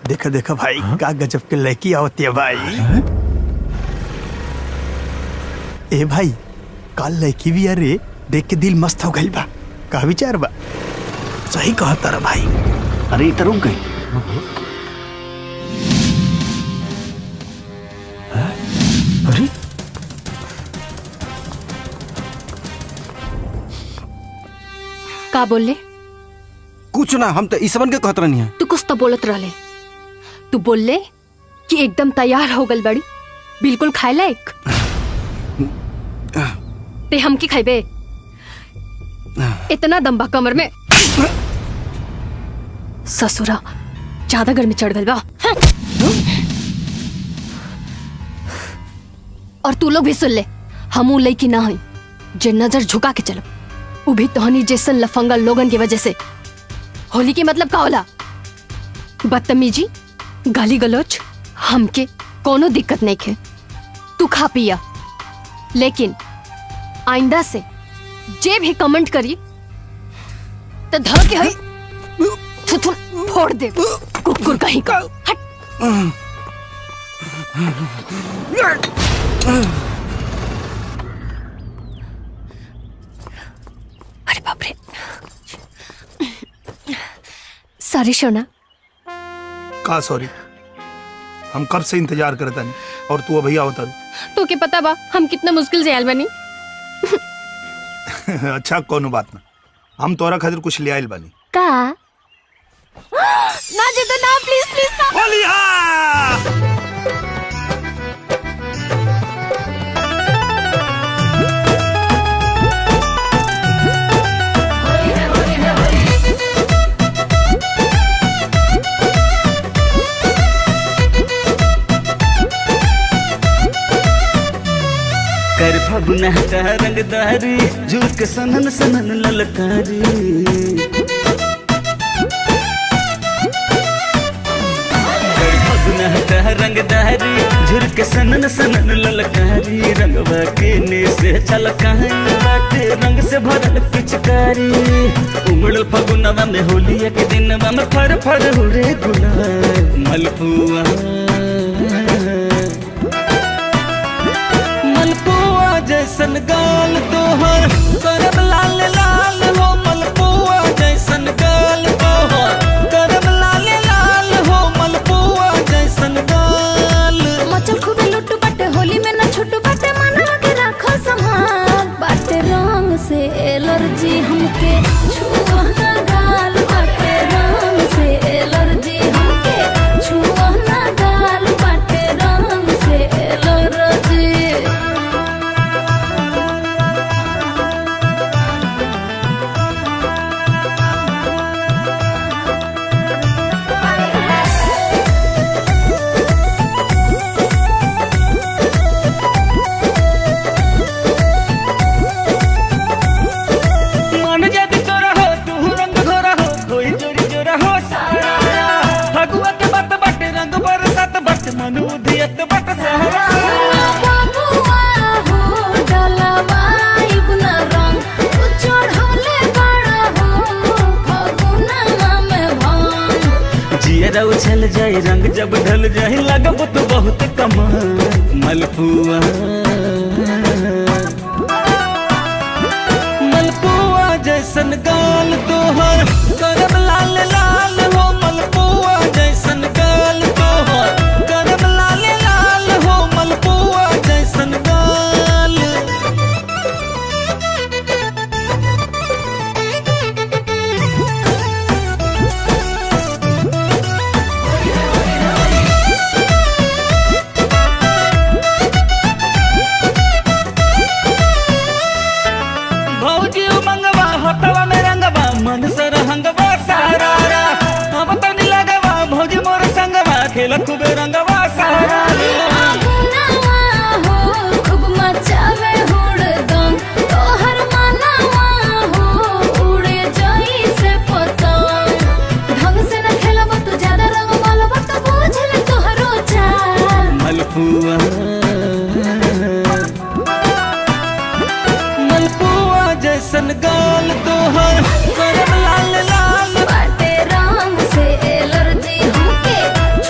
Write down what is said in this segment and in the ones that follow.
देखा देखा भाई का गजब के लड़की आवती है भाई ए भाई काल लड़की भी अरे देख के दिल मस्त हो गई बा का विचार बा सही कहा तारा भाई अरे इधर रुक गई अरे का बोले कुछ ना हम तो ईसवन के कहत रहनी है तू कुछ तो बोलत रहले तू बोलले कि एकदम तैयार हो गल बड़ी बिल्कुल खाए लायक ते हम की खाइबे इतना दम्बा कमर में ससुरा ज्यादा गर्मी चढ़ गल बा हाँ। और तू लोग भी सुन ले हम ऊ लई की ना हई जे नजर झुका के चलब ऊ भी तोहनी जैसन लफंगा लोगन की वजह से होली के मतलब का होला बदतमीजी गाली गलोच हमके कोनो दिक्कत नहीं खे तू खा पिया लेकिन आइंदा से जे भी कमेंट करी तो ध के हई थुथुन फोड़ दे कुकुर कहीं का हट अरे बाप रे सॉरी सोना का सॉरी हम कब से इंतजार करता नहीं और तू अभी आवता तो के पता बा हम कितना मुश्किल से आयल बनी अच्छा कोनो बात ना हम तोरा खातिर कुछ ले आइल बानी का ना जी तो ना प्लीज प्लीज ना कर फगुना का रंगदारी झुक सनन सनन ललकारी कर फगुना का रंगदारी झुरक सनन सनन ललकारी रंगवा के ने से छलकाई बाटे रंग से भरल पिचकारी उमड़ल फगुनवा में होलिया के दिनवा में फर फर उड़े गुलाल मलपुआ मलपुआ जैसन गाल तोहर करब लाल लाल हो मलपुआ जैसन गाल तोहर करब लाल लाल हो मलपुआ जैसन गाल मचल खूबे लुट्टू बटे होली में न छुट्टू बटे मना के रखो संभाल बाटे रंग से एलर्जी हमके छुआ ना गाल बाटे रंग से एलर्जी हमके छुआ ना गाल बाटे रंग से एलर्जी मन जद तोरा हो तू रंग घोरा हो कोई जोरी जोरा हो सारा फगुआ के बत बट रंग बरसत बट मन उधियत बट सहरा बाबुआ हो डलवाइब न रंग तू चढ़ौले बड़ा हो फगुनवा में भांग जियरा उछल जाए रंग जब ढल जाए लगब तो बहुत कमाल मलपुआ मलपुआ जैसन गाल तोहर करब लाल लाल हो मलपुआ जैसन गाल तोहर करब लाल लाल हो मलपुआ जैसन गाल भौजी मंगवा हटवा में रंगवा मन से रहंगवा सारा हम तो नहीं लगवा भौजी मोर संगवा खेल खूबे रंगवा सारा फगुनवा हो खूब मचावे हुड़दम तोहर मनवा हो उड़े जाई से पतंग ढंग से न खेलब तू ज्यादा रंग मालब तो बुझ ले तोहरो चाल मलपुआ मलपुआ जैसन गाल तोहर करब लाल लाल बाटे रंग से एलर्जी हमके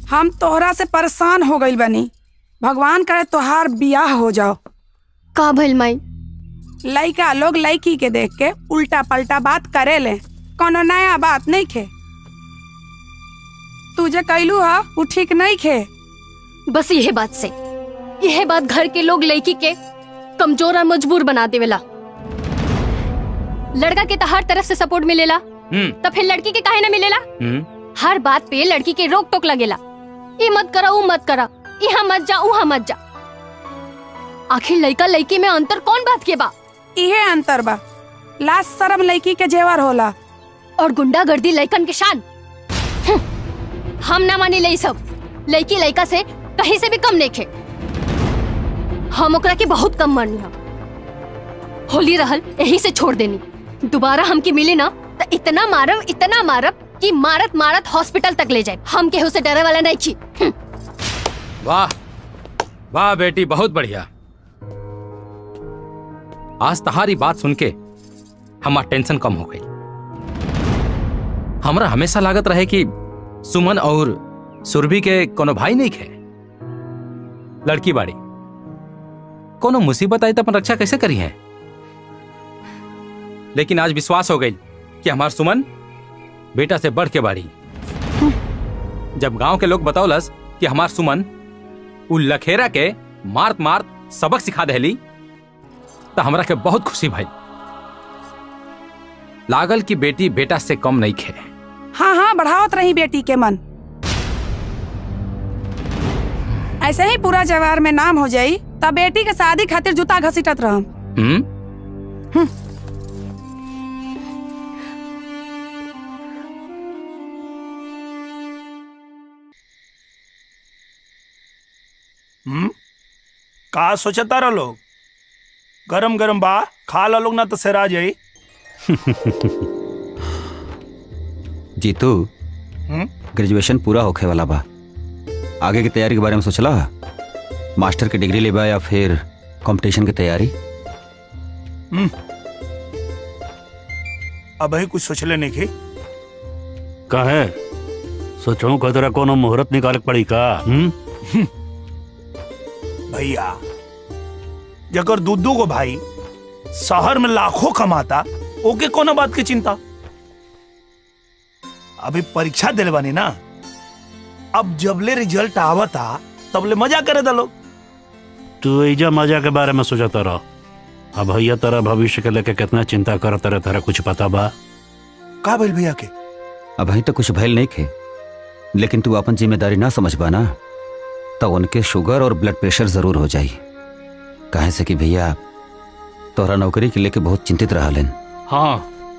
हम तोहरा से परेशान हो गइल बनी भगवान करे तोहार बियाह हो जाओ का भइल माई लइका लोग लड़की के देख के उल्टा पलटा बात करे ले कोनो नया बात नहीं खे तू जे कैलू हा वो ठीक नहीं खे बस यह बात से यह बात घर के लोग लड़की के कमजोर और मजबूर बना देवेला लड़का के तो हर तरफ से सपोर्ट मिलेला हम्म तो फिर लड़की के काहे ना मिलेला हम्म हर बात पे लड़की के रोक टोक लगेला ये मत करा वो मत करा यहाँ मत जा वहाँ मत जा आखिर लड़का लड़की में अंतर कौन बात के बा इहे अंतर बा लाज शरम लड़की के जेवर होला और गुंडागर्दी लड़कन के शान हम्म, हम ना मानी ले सब लड़की लड़का से कहीं से भी कम नहीं खे हम ओकरा के बहुत कम मानी हम होली रहल यही से छोड़ देनी दोबारा हमके मिली ना तो इतना मारब इतना मारब कि मारत मारत हॉस्पिटल तक ले जाए हम केहू से डरे वाला नहीं छी हम्म, वाह वाह बेटी बहुत बढ़िया आज तहारी बात सुन के हमार टेंशन कम हो गई हमरा हमेशा लागत रहे कि सुमन और सुरभि के कोनो भाई नहीं खे लड़की बाड़ी कोनो मुसीबत आई तो अपन रक्षा कैसे करी है लेकिन आज विश्वास हो गई कि हमार सुमन बेटा से बढ़ के बाड़ी जब गांव के लोग बतौलस कि हमार सुमन उ लखेरा के मारत मारत सबक सिखा दहली तो हमरा के बहुत खुशी भाई लागल कि बेटी बेटा से कम नहीं खे हाँ हाँ बढ़ावत रही बेटी के मन ऐसे ही पूरा जवार में नाम हो जाई तब बेटी के शादी खातिर जूता घसीटत रहम हम्म हम्म का सोचता रह लोग गरम गरम बा खा ला लोग ना तो सेरा जाई जीतू हम्म ग्रेजुएशन पूरा होखे वाला बा आगे की तैयारी के बारे में सोचला मास्टर की डिग्री लेबा या फिर कंपटीशन की तैयारी अब ही कुछ सोचले नहीं की काहे सोचो कतरा कोनो मुहूर्त निकाले पड़ी का हम्म भैया जकर दूधू को भाई शहर में लाखों कमाता ओके कोनो बात की चिंता अभी परीक्षा दिले बानी ना अब जबले रिजल्ट आवता तबले मजा करे दा लोग तू एजा मजा के बारे में सोचता रहो अब भैया तेरा भविष्य के लेके कितना चिंता करत रहे तेरा कुछ पता बा का भइल भैया के अभी तो कुछ भयल नहीं खे लेकिन तू अपन जिम्मेदारी ना समझ पाना तो उनके शुगर और ब्लड प्रेशर जरूर हो जाई काहे से कि भैया तोहरा नौकरी के लेके बहुत चिंतित रहलन हाँ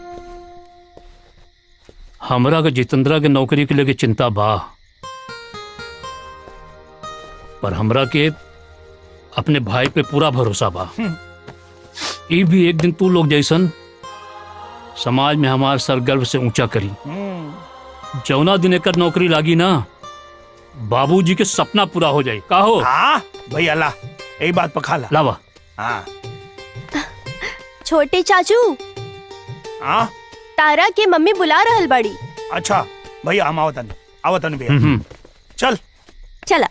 हमरा के जितेंद्रा के नौकरी के लेके चिंता बा पर हमरा के अपने भाई पे पूरा भरोसा बा ई भी एक दिन तू लोग जैसन समाज में हमार सर गर्व से ऊंचा करी जौना दिन एकर नौकरी लागी ना बाबूजी के सपना पूरा हो जाई का हो हाँ भैया ला यही बात पखा ला लावा हाँ छोटे चाचू हाँ तारा के मम्मी बुला रहल बड़ी अच्छा भैया हम आवतन आवतन भैया हम्म, हम्म। चल चला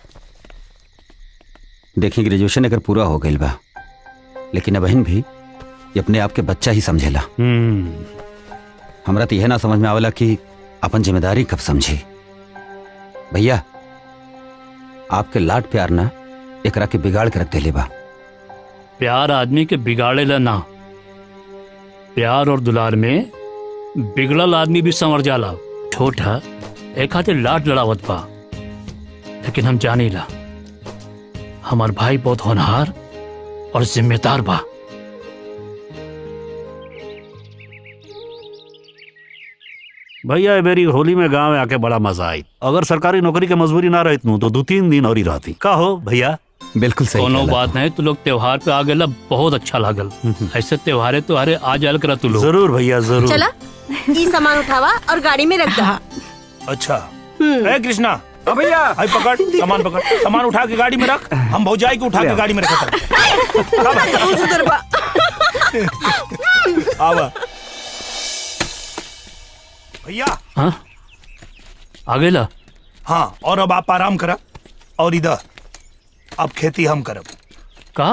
देखी ग्रेजुएशन अगर पूरा हो गई बा लेकिन अबहिन भी ये अपने आप के बच्चा ही समझेला हम्म हमरा तो यह ना समझ में आवेला कि अपन जिम्मेदारी कब समझी भैया आपके लाड प्यार ना एकरा के बिगाड़ के रख देले बा प्यार आदमी के बिगाड़ेला ना प्यार और दुलार में बिगड़ल आदमी भी संवर जाला छोटा एक खातिर लाट लड़ावत बा लेकिन हम जानी ला हमार भाई बहुत होनहार और जिम्मेदार बा भैया ए मेरी होली में गांव में आके बड़ा मजा आई अगर सरकारी नौकरी के मजबूरी ना रहती तो दो तीन दिन और ही रहती का हो भैया बिल्कुल सही कोनो कहला बात नहीं तू लोग त्योहार पे आ गेला बहुत अच्छा लागल ऐसे त्योहारे त्योहारे आ जाल करा तू लोग जरूर भैया जरूर चला ई सामान उठावा और गाड़ी में रख दा अच्छा ए कृष्णा भैया भाई पकड़ सामान पकड़ सामान उठा के गाड़ी में रख हम भौजाई को उठा के गाड़ी में रखा आवा भैया हाँ आ गेला हाँ और अब आप आराम करा और इधर अब खेती हम करब का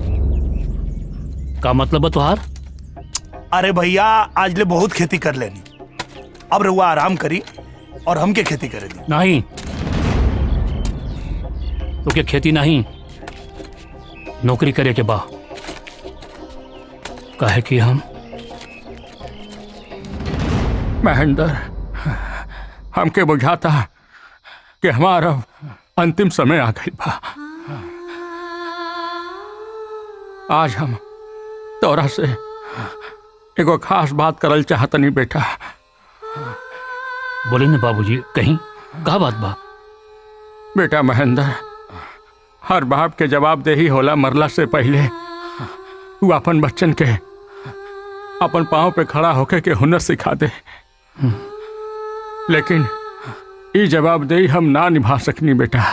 का मतलब है तुहार अरे भैया आज ले बहुत खेती कर लेनी अब रहुआ आराम करी और हमके खेती करे दी नहीं तो क्या खेती नहीं नौकरी करे के बा काहे कि हम महेंद्र हमके बुझाता कि हमारा अंतिम समय आ गई बा आज हम तोरा से एगो खास बात करल चाहतनी बेटा बोले ना बाबूजी कहीं का बात बा बेटा महेंद्र हर बाप के जवाब दे ही होला मरला से पहले तू अपन बच्चन के अपन पाँव पे खड़ा होके के हुनर सिखा दे लेकिन ई जवाबदेही हम ना निभा सकनी बेटा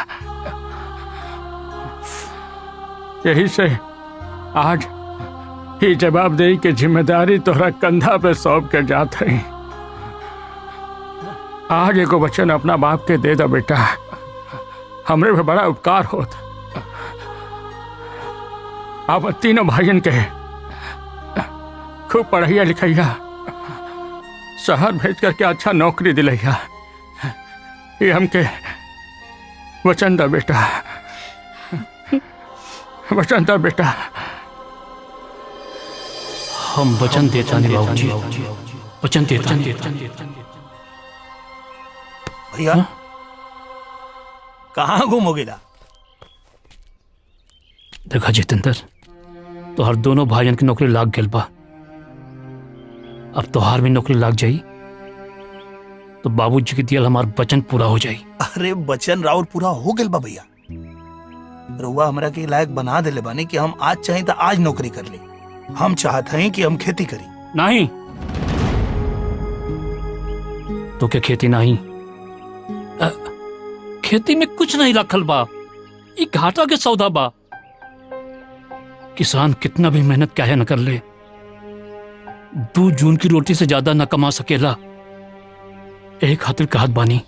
यही से आज ही जवाबदेही के जिम्मेदारी तोहरा कंधा पे सौंप के जात है आज एगो वचन अपना बाप के दे दो बेटा हमरे पे बड़ा उपकार होत आप तीनों भाइयन के खूब पढ़ैया लिखैया शहर भेज करके अच्छा नौकरी दिलैया ये हमके वचन दा बेटा वचन दा बेटा हम वचन देता नहीं बाबूजी वचन देता नहीं भैया कहाँ घूमोगे ला देखा जितेंद्र तोहर दोनों भाइयन की नौकरी लाग गेल बा अब तोहार भी नौकरी लाग जाई तो बाबूजी के दियल हमार वचन पूरा हो जाई अरे बचन राउर पूरा हो गेल बा भैया रउआ हमरा के लायक बना देले बानी कि हम आज चाहे तो आज नौकरी कर ली हम चाहते हैं कि हम खेती करी नहीं तो क्या खेती नहीं अ, खेती में कुछ नहीं रखल बा ये घाटा के सौदा बा किसान कितना भी मेहनत काहे न कर ले दो जून की रोटी से ज्यादा न कमा सकेला एक खातिर कहत बानी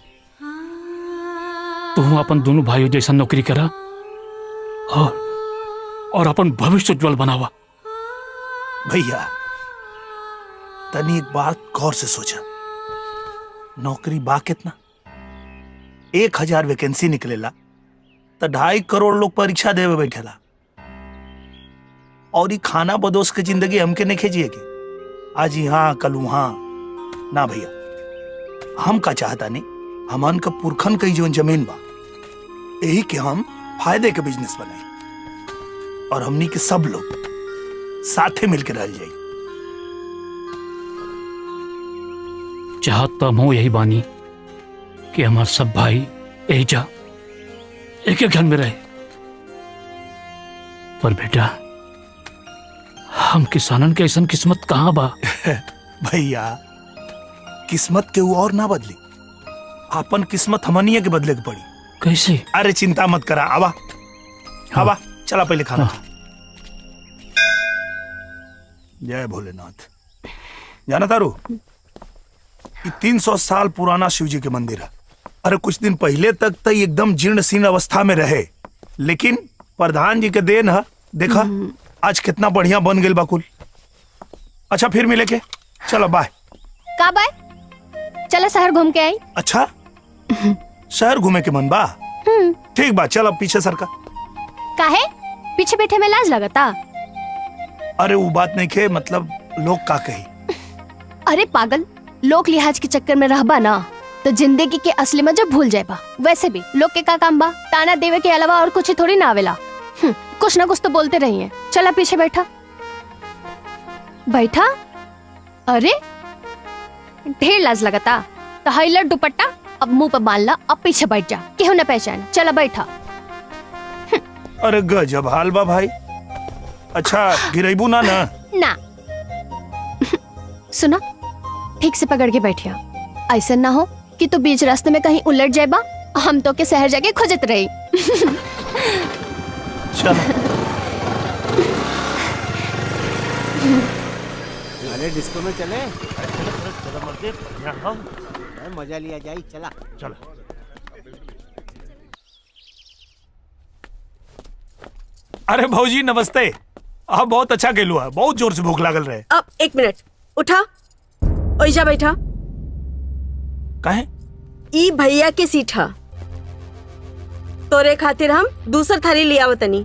तू अपन दोनों भाइयों जैसा नौकरी करा और और अपन भविष्य उज्जवल बनावा भैया तनी एक बात गौर से सोचा नौकरी बा कितना एक हजार वैकेंसी निकलेला तो ढाई करोड़ लोग परीक्षा देवे बैठेला और ये खाना बदोस के जिंदगी हमके नहीं खेजिए के आज यहाँ कल वहां ना भैया हम का चाहता नहीं हमन का पुरखन कई जो जमीन बा यही के हम फायदे के बिजनेस बनाए और हमनी के सब लोग साथे मिलकर रह जाए चाहत तो हम यही बानी कि हमार सब भाई यही जा एक एक घर में रहे पर बेटा हम किसानन के ऐसा किस्मत कहाँ बा भैया किस्मत के वो और ना बदली अपन किस्मत हमनिया के बदले के पड़ी कैसे अरे चिंता मत करा आवा आवा चला पहले खाना खा। जय भोलेनाथ जाना तारू तीन सौ साल पुराना शिव जी के मंदिर है अरे कुछ दिन पहले तक तो ये एकदम जीर्ण शीर्ण अवस्था में रहे लेकिन प्रधान जी के देन है देखा आज कितना बढ़िया बन गई बाकुल अच्छा फिर मिले के चलो बाय का बाय चला शहर घूम के आई अच्छा शहर घूमे के मन बा ठीक बा चल अब पीछे सरका काहे पीछे बैठे में लाज लगता अरे वो बात नहीं खे मतलब लोग का कही अरे पागल लोक लिहाज के चक्कर में रहबा ना तो जिंदगी के असली मजा भूल जाएबा वैसे भी लोग के का काम बा ताना देवे के अलावा और कुछ थोड़ी ना आवेला हम्म, कुछ ना कुछ तो बोलते रहिए चला पीछे बैठा बैठा अरे ढेर लाज लगता तो हाइलर दुपट्टा अब मुंह पर बांध ला अब पीछे बैठ जा केहू न पहचान चला बैठा अरे गजब हाल बा भाई अच्छा गिरेबू ना ना ना सुना ठीक से पकड़ के बैठिया ऐसा ना हो कि तू बीच रास्ते में कहीं उलट जाएबा हम तो के शहर जाके खोजत रही चलो अरे डिस्को में चले चलो चलो चलो मर्दे बढ़िया हो अरे मजा लिया जाए चला चलो अरे भौजी नमस्ते आप बहुत अच्छा खेलू है बहुत जोर से भूख लागल रहे अब एक मिनट उठा ओइजा बैठा काहे ई भैया के सीट हा तोरे खातिर हम दूसर थाली ले आवतनी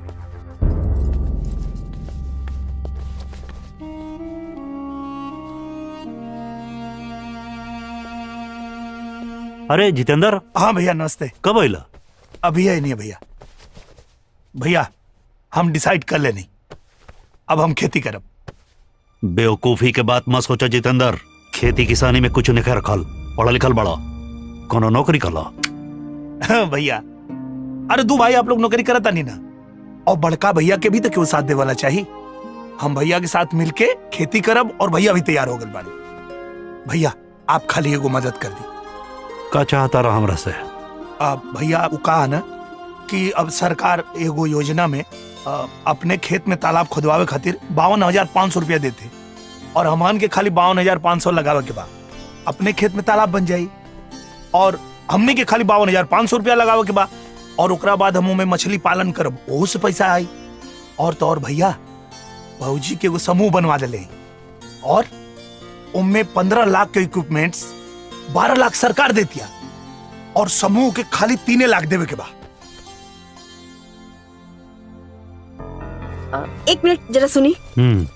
अरे जितेंद्र हाँ भैया नमस्ते कब अला अभी है नहीं है भैया भैया हम डिसाइड कर लेनी अब हम खेती करब बेवकूफी के बात मत सोचा जितेंद्र खेती किसानी में कुछ नहीं रखल पढ़ा लिखल बड़ा कोनो नौकरी कला हाँ, भैया अरे दू भाई आप लोग नौकरी करता नहीं ना और बड़का भैया के भी तो क्यों साथ दे वाला चाहिए हम भैया के साथ मिलके खेती करब और भैया भी तैयार हो गए बानी भैया आप खाली एगो मदद कर दी का चाहता रहा हमरा से अब भैया वो कहा ना कि अब सरकार एगो योजना में अ, अपने खेत में तालाब खुदवावे खातिर बावन हजार पाँच सौ रुपया देते और हमान के खाली बावन हजार पाँच सौ लगावे के बाद अपने खेत में तालाब बन जाई और हमने के खाली बावन हजार पाँच सौ रुपया लगावे के बाद और ओकरा बाद हम में मछली पालन करब ओहू से पैसा आई और तो और भैया भौजी के एगो समूह बनवा दिले और उनमें पंद्रह लाख के इक्विपमेंट्स बारह लाख सरकार देतिया और समूह के खाली तीने लाख देवे के बाद एक मिनट जरा सुनी हम्म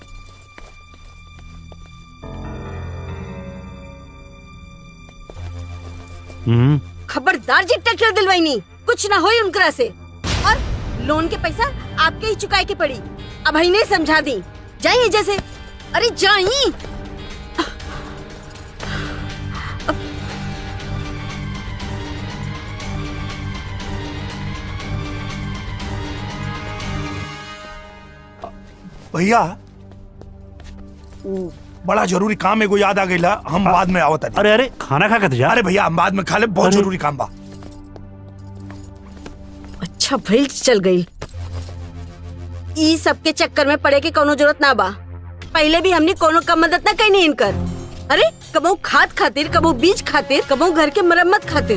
हम्म खबरदार जी ट्रैक्टर दिलवाई कुछ ना होई उनकरा से और लोन के पैसा आपके ही चुकाए के पड़ी अब ही नहीं समझा दी जाइए जैसे अरे जाइए भैया वो बड़ा जरूरी काम एगो याद आ गई हम बाद में आवत हनी। अरे अरे खाना खा के जा अरे भैया हम बाद में खा ले बहुत जरूरी काम बा अच्छा भइल चल गई ई सब के चक्कर में पड़े के कोनो जरूरत ना बा पहले भी हमने कोनो कम मदद ना कही इनकर अरे कबो खाद खातिर कबो बीज खातिर कबो घर के मरम्मत खातिर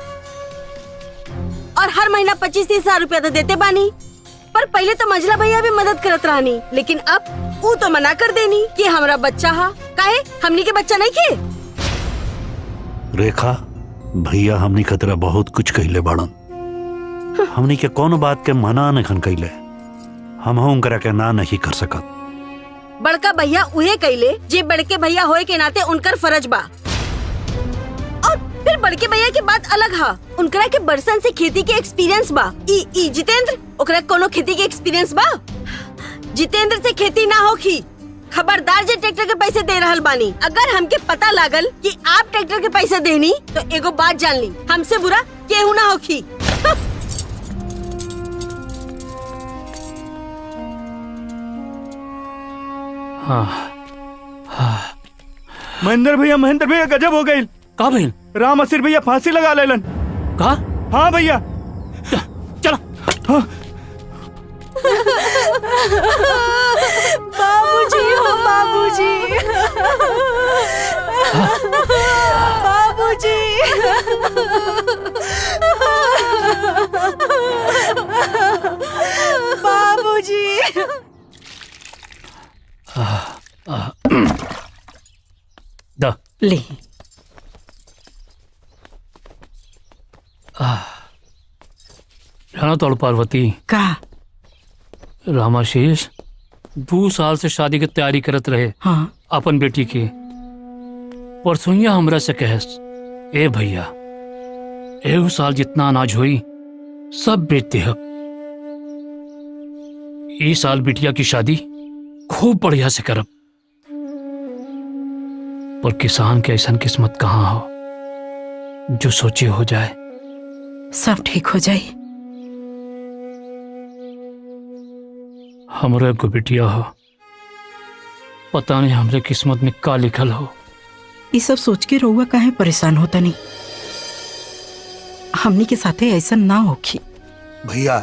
और हर महीना पच्चीस तीस हजार रूपया तो देते बानी पर पहले तो मंझला भैया भी मदद करत रहनी लेकिन अब वो तो मना कर देनी कि हमारा बच्चा हा काहे हमनी के बच्चा नहीं खे रेखा भैया हमनी खतरा बहुत कुछ कहले बाड़न हमनी के कोनो बात के मना नहीं कैले हम हम करा के ना नहीं कर सकत बड़का भैया उहे कैले जे बड़के भैया होए के नाते उनकर फर्ज बा और फिर बड़के भैया की बात अलग हा उनकरा के बरसन से खेती के एक्सपीरियंस बा ई ई जितेंद्र ओकरा कोनो खेती के एक्सपीरियंस बा जितेंद्र से खेती ना होखी खबरदार जे ट्रैक्टर के पैसे दे रहल बानी अगर हमके पता लागल कि आप ट्रैक्टर के पैसे देनी तो एगो बात जान ली हमसे बुरा केहू ना होखी हाँ महेंद्र भैया महेंद्र भैया गजब हो गई का भइल राम असिर भैया फांसी लगा लेलन का हाँ भैया चलो बाबूजी हो बाबूजी बाबूजी बाबूजी द ले जाना तोड़ पार्वती का रामाशीष दो साल से शादी की तैयारी करत रहे हाँ अपन बेटी की परसोइया हमरा से कहस ए भैया एहू साल जितना अनाज हुई सब बेच देहब ई साल बिटिया की शादी खूब बढ़िया से करब पर किसान के ऐसा किस्मत कहाँ हो जो सोचे हो जाए सब ठीक हो जाए हमरे एगो बिटिया हो पता नहीं हमरे किस्मत में का लिखल हो ये सब सोच के रहुआ काहे परेशान होता नहीं हमनी के साथे ऐसा ना होखी भैया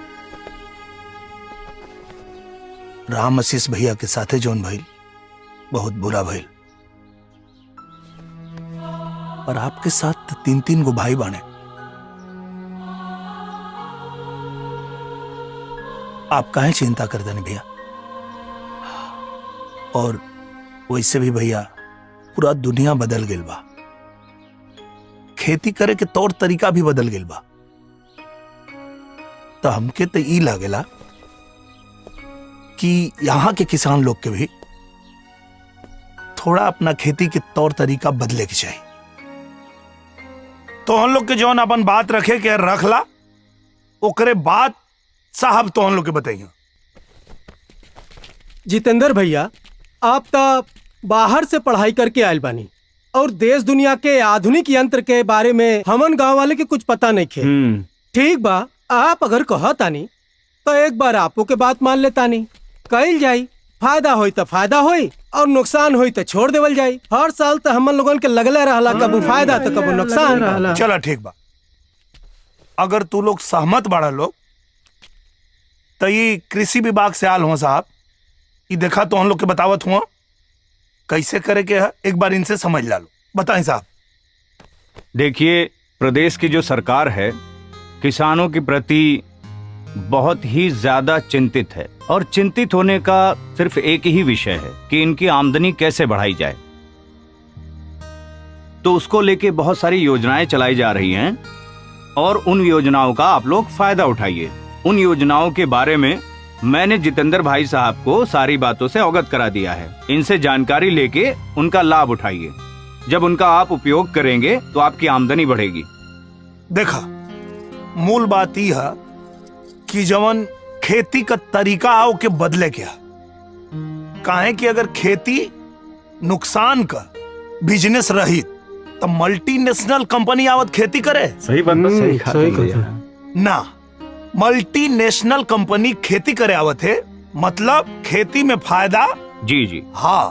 राम आशीष भैया के साथे जोन भइल बहुत बुरा भइल और आपके साथ तो तीन तीन गो भाई बाने आप काहे चिंता कर देने भैया और वैसे भी भैया पूरा दुनिया बदल गेल बा खेती करे के तौर तरीका भी बदल गेल बा तो हमके तो ई लागेला कि यहाँ के किसान लोग के भी थोड़ा अपना खेती के तौर तरीका बदले के चाहिए तो हम लोग के जौन अपन बात रखे के रख ला ओकरे बाद साहब तो हम लोग के बताइए जितेंद्र भैया आप तो बाहर से पढ़ाई करके आयल बानी और देश दुनिया के आधुनिक यंत्र के बारे में हमन गांव वाले के कुछ पता नहीं खे ठीक बा आप अगर कहतानी तो एक बार आपो के बात मान लेतानी कइल जाई फायदा होई तो फायदा होई और नुकसान होई तो छोड़ देवल जाई हर साल तो हमन लोगन के लगले रहला कबू फायदा तो कबू नुकसान चला ठीक बा अगर तू लोग सहमत बाड़ा लोग तो ये कृषि विभाग से आल हुआ साहब ये देखा तो हम लोग के बतावत हुआ कैसे करे के है एक बार इनसे समझ ला लो बताएं साहब देखिए प्रदेश की जो सरकार है किसानों के प्रति बहुत ही ज्यादा चिंतित है और चिंतित होने का सिर्फ एक ही विषय है कि इनकी आमदनी कैसे बढ़ाई जाए तो उसको लेके बहुत सारी योजनाएं चलाई जा रही हैं और उन योजनाओं का आप लोग फायदा उठाइए उन योजनाओं के बारे में मैंने जितेंद्र भाई साहब को सारी बातों से अवगत करा दिया है इनसे जानकारी लेके उनका लाभ उठाइए जब उनका आप उपयोग करेंगे तो आपकी आमदनी बढ़ेगी देखा मूल बात यह है कि जवन खेती का तरीका आओ के बदले क्या काहे कि अगर खेती नुकसान का बिजनेस रही तो मल्टीनेशनल कंपनी आवत खेती करे सही बात बा, सही कहा तुम भैया। ना मल्टीनेशनल कंपनी खेती करे आवत है मतलब खेती में फायदा जी जी हाँ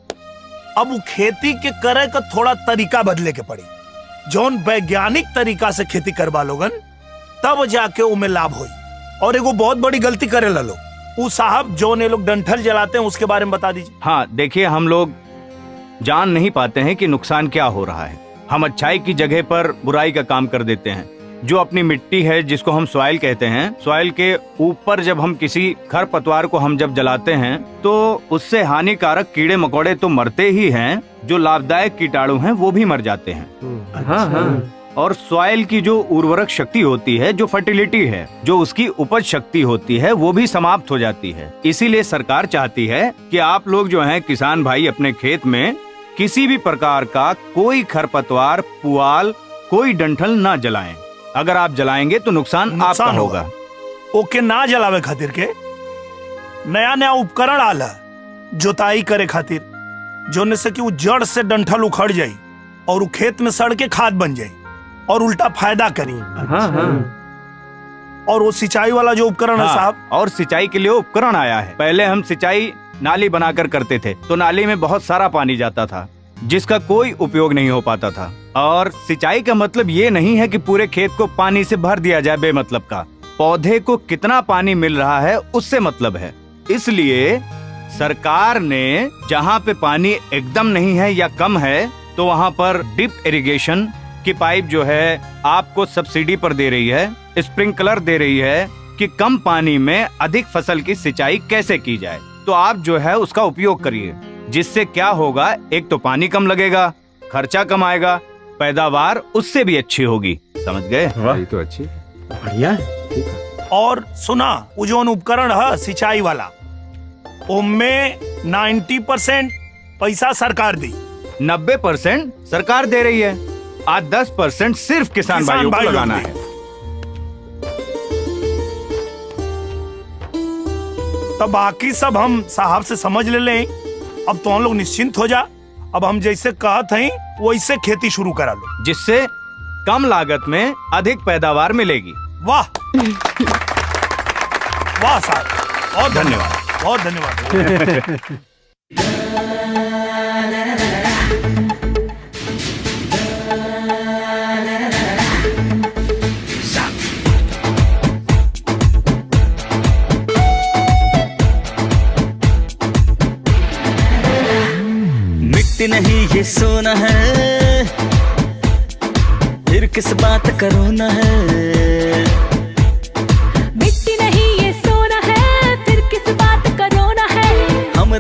अब वो खेती के करे का थोड़ा तरीका बदले के पड़ी जौन वैज्ञानिक तरीका से खेती करवा लोगन तब जाके उमें लाभ होई और एगो बहुत बड़ी गलती करे ला लोग वो साहब जौन ये लोग डंठल जलाते हैं उसके बारे में बता दीजिए हाँ देखिए हम लोग जान नहीं पाते हैं कि नुकसान क्या हो रहा है हम अच्छाई की जगह पर बुराई का काम कर देते हैं जो अपनी मिट्टी है जिसको हम सॉइल कहते हैं सॉइल के ऊपर जब हम किसी खर पतवार को हम जब जलाते हैं तो उससे हानिकारक कीड़े मकोड़े तो मरते ही हैं जो लाभदायक कीटाणु हैं वो भी मर जाते हैं हाँ हाँ और सॉइल की जो उर्वरक शक्ति होती है जो फर्टिलिटी है जो उसकी उपज शक्ति होती है वो भी समाप्त हो जाती है इसीलिए सरकार चाहती है कि आप लोग जो हैं किसान भाई अपने खेत में किसी भी प्रकार का कोई खरपतवार पुआल कोई डंठल ना जलाएं अगर आप जलाएंगे तो नुकसान, आपका नुकसान होगा होगा। ओके ना जलावे खातिर के नया नया उपकरण आला जोताई करे खातिर जोने से कि वो जड़ से डंठल उखड़ जाई और वो खेत में सड़ के खाद बन जाई और उल्टा फायदा करी हाँ हाँ और वो सिंचाई वाला जो उपकरण है हाँ, साहब और सिंचाई के लिए उपकरण आया है पहले हम सिंचाई नाली बनाकर करते थे तो नाली में बहुत सारा पानी जाता था जिसका कोई उपयोग नहीं हो पाता था और सिंचाई का मतलब ये नहीं है कि पूरे खेत को पानी से भर दिया जाए बेमतलब का पौधे को कितना पानी मिल रहा है उससे मतलब है इसलिए सरकार ने जहाँ पे पानी एकदम नहीं है या कम है तो वहाँ पर डिप इरिगेशन की पाइप जो है आपको सब्सिडी पर दे रही है स्प्रिंकलर दे रही है कि कम पानी में अधिक फसल की सिंचाई कैसे की जाए तो आप जो है उसका उपयोग करिए जिससे क्या होगा एक तो पानी कम लगेगा खर्चा कम आएगा पैदावार उससे भी अच्छी होगी समझ गए तो अच्छी बढ़िया और सुना वो जो उपकरण है सिंचाई वाला उनमें 90 परसेंट पैसा सरकार दी नब्बे परसेंट सरकार दे रही है आज दस परसेंट सिर्फ किसान, किसान भाइयों को भाई लोग लगाना दे। है तो बाकी सब हम साहब से समझ ले लें अब तो हम लोग निश्चिंत हो जा अब हम जैसे कहत हैं वैसे खेती शुरू करा लो जिससे कम लागत में अधिक पैदावार मिलेगी वाह वाह साहब बहुत धन्यवाद बहुत धन्यवाद मिट्टी नहीं ये सोना है फिर किस बात का रोना है मिट्टी नहीं ये सोना है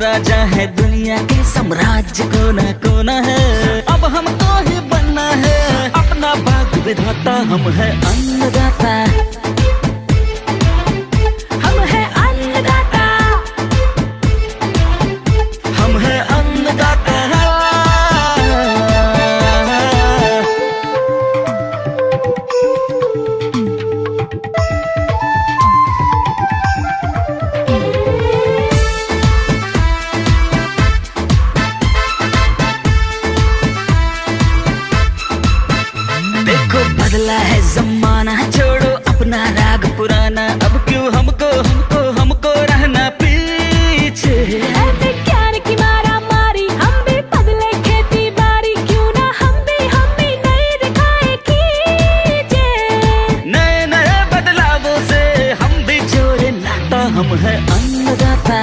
राजा है दुनिया के साम्राज्य कोना कोना है अब हमको ही बनना है अपना बाग विधाता हम है अन्नदाता हम है अन्नदाता हम है अन्नदाता देखो बदला है जमाना छोड़ो अपना राग पुराना अब क्यों हमको हमको हमको रहना पीछे प्यार की मारा मारी हम भी बदले खेती बारी क्यों ना हम भी हम भी नई दिखाए कीजिए नए नए बदलावों से हम भी जोड़े नाता हम है अन्नदाता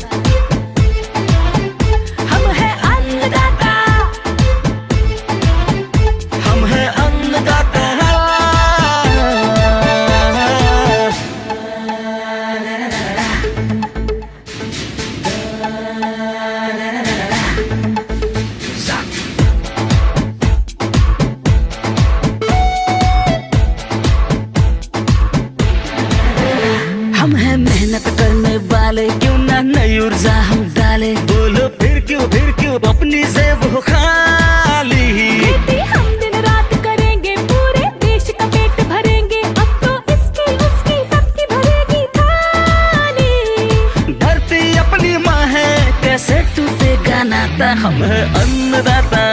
हम है अन्नदाता हम है अन्नदाता हम हैं मेहनत करने वाले क्यों ना नई ऊर्जा हम डाले बोलो फिर क्यों फिर क्यों अपनी से वो खाली खेती हम दिन रात करेंगे पूरे देश का पेट भरेंगे अब तो इसकी उसकी सबकी भरेगी थाली धरती अपनी माँ है कैसे टूटेगा नाता हम है अन्नदाता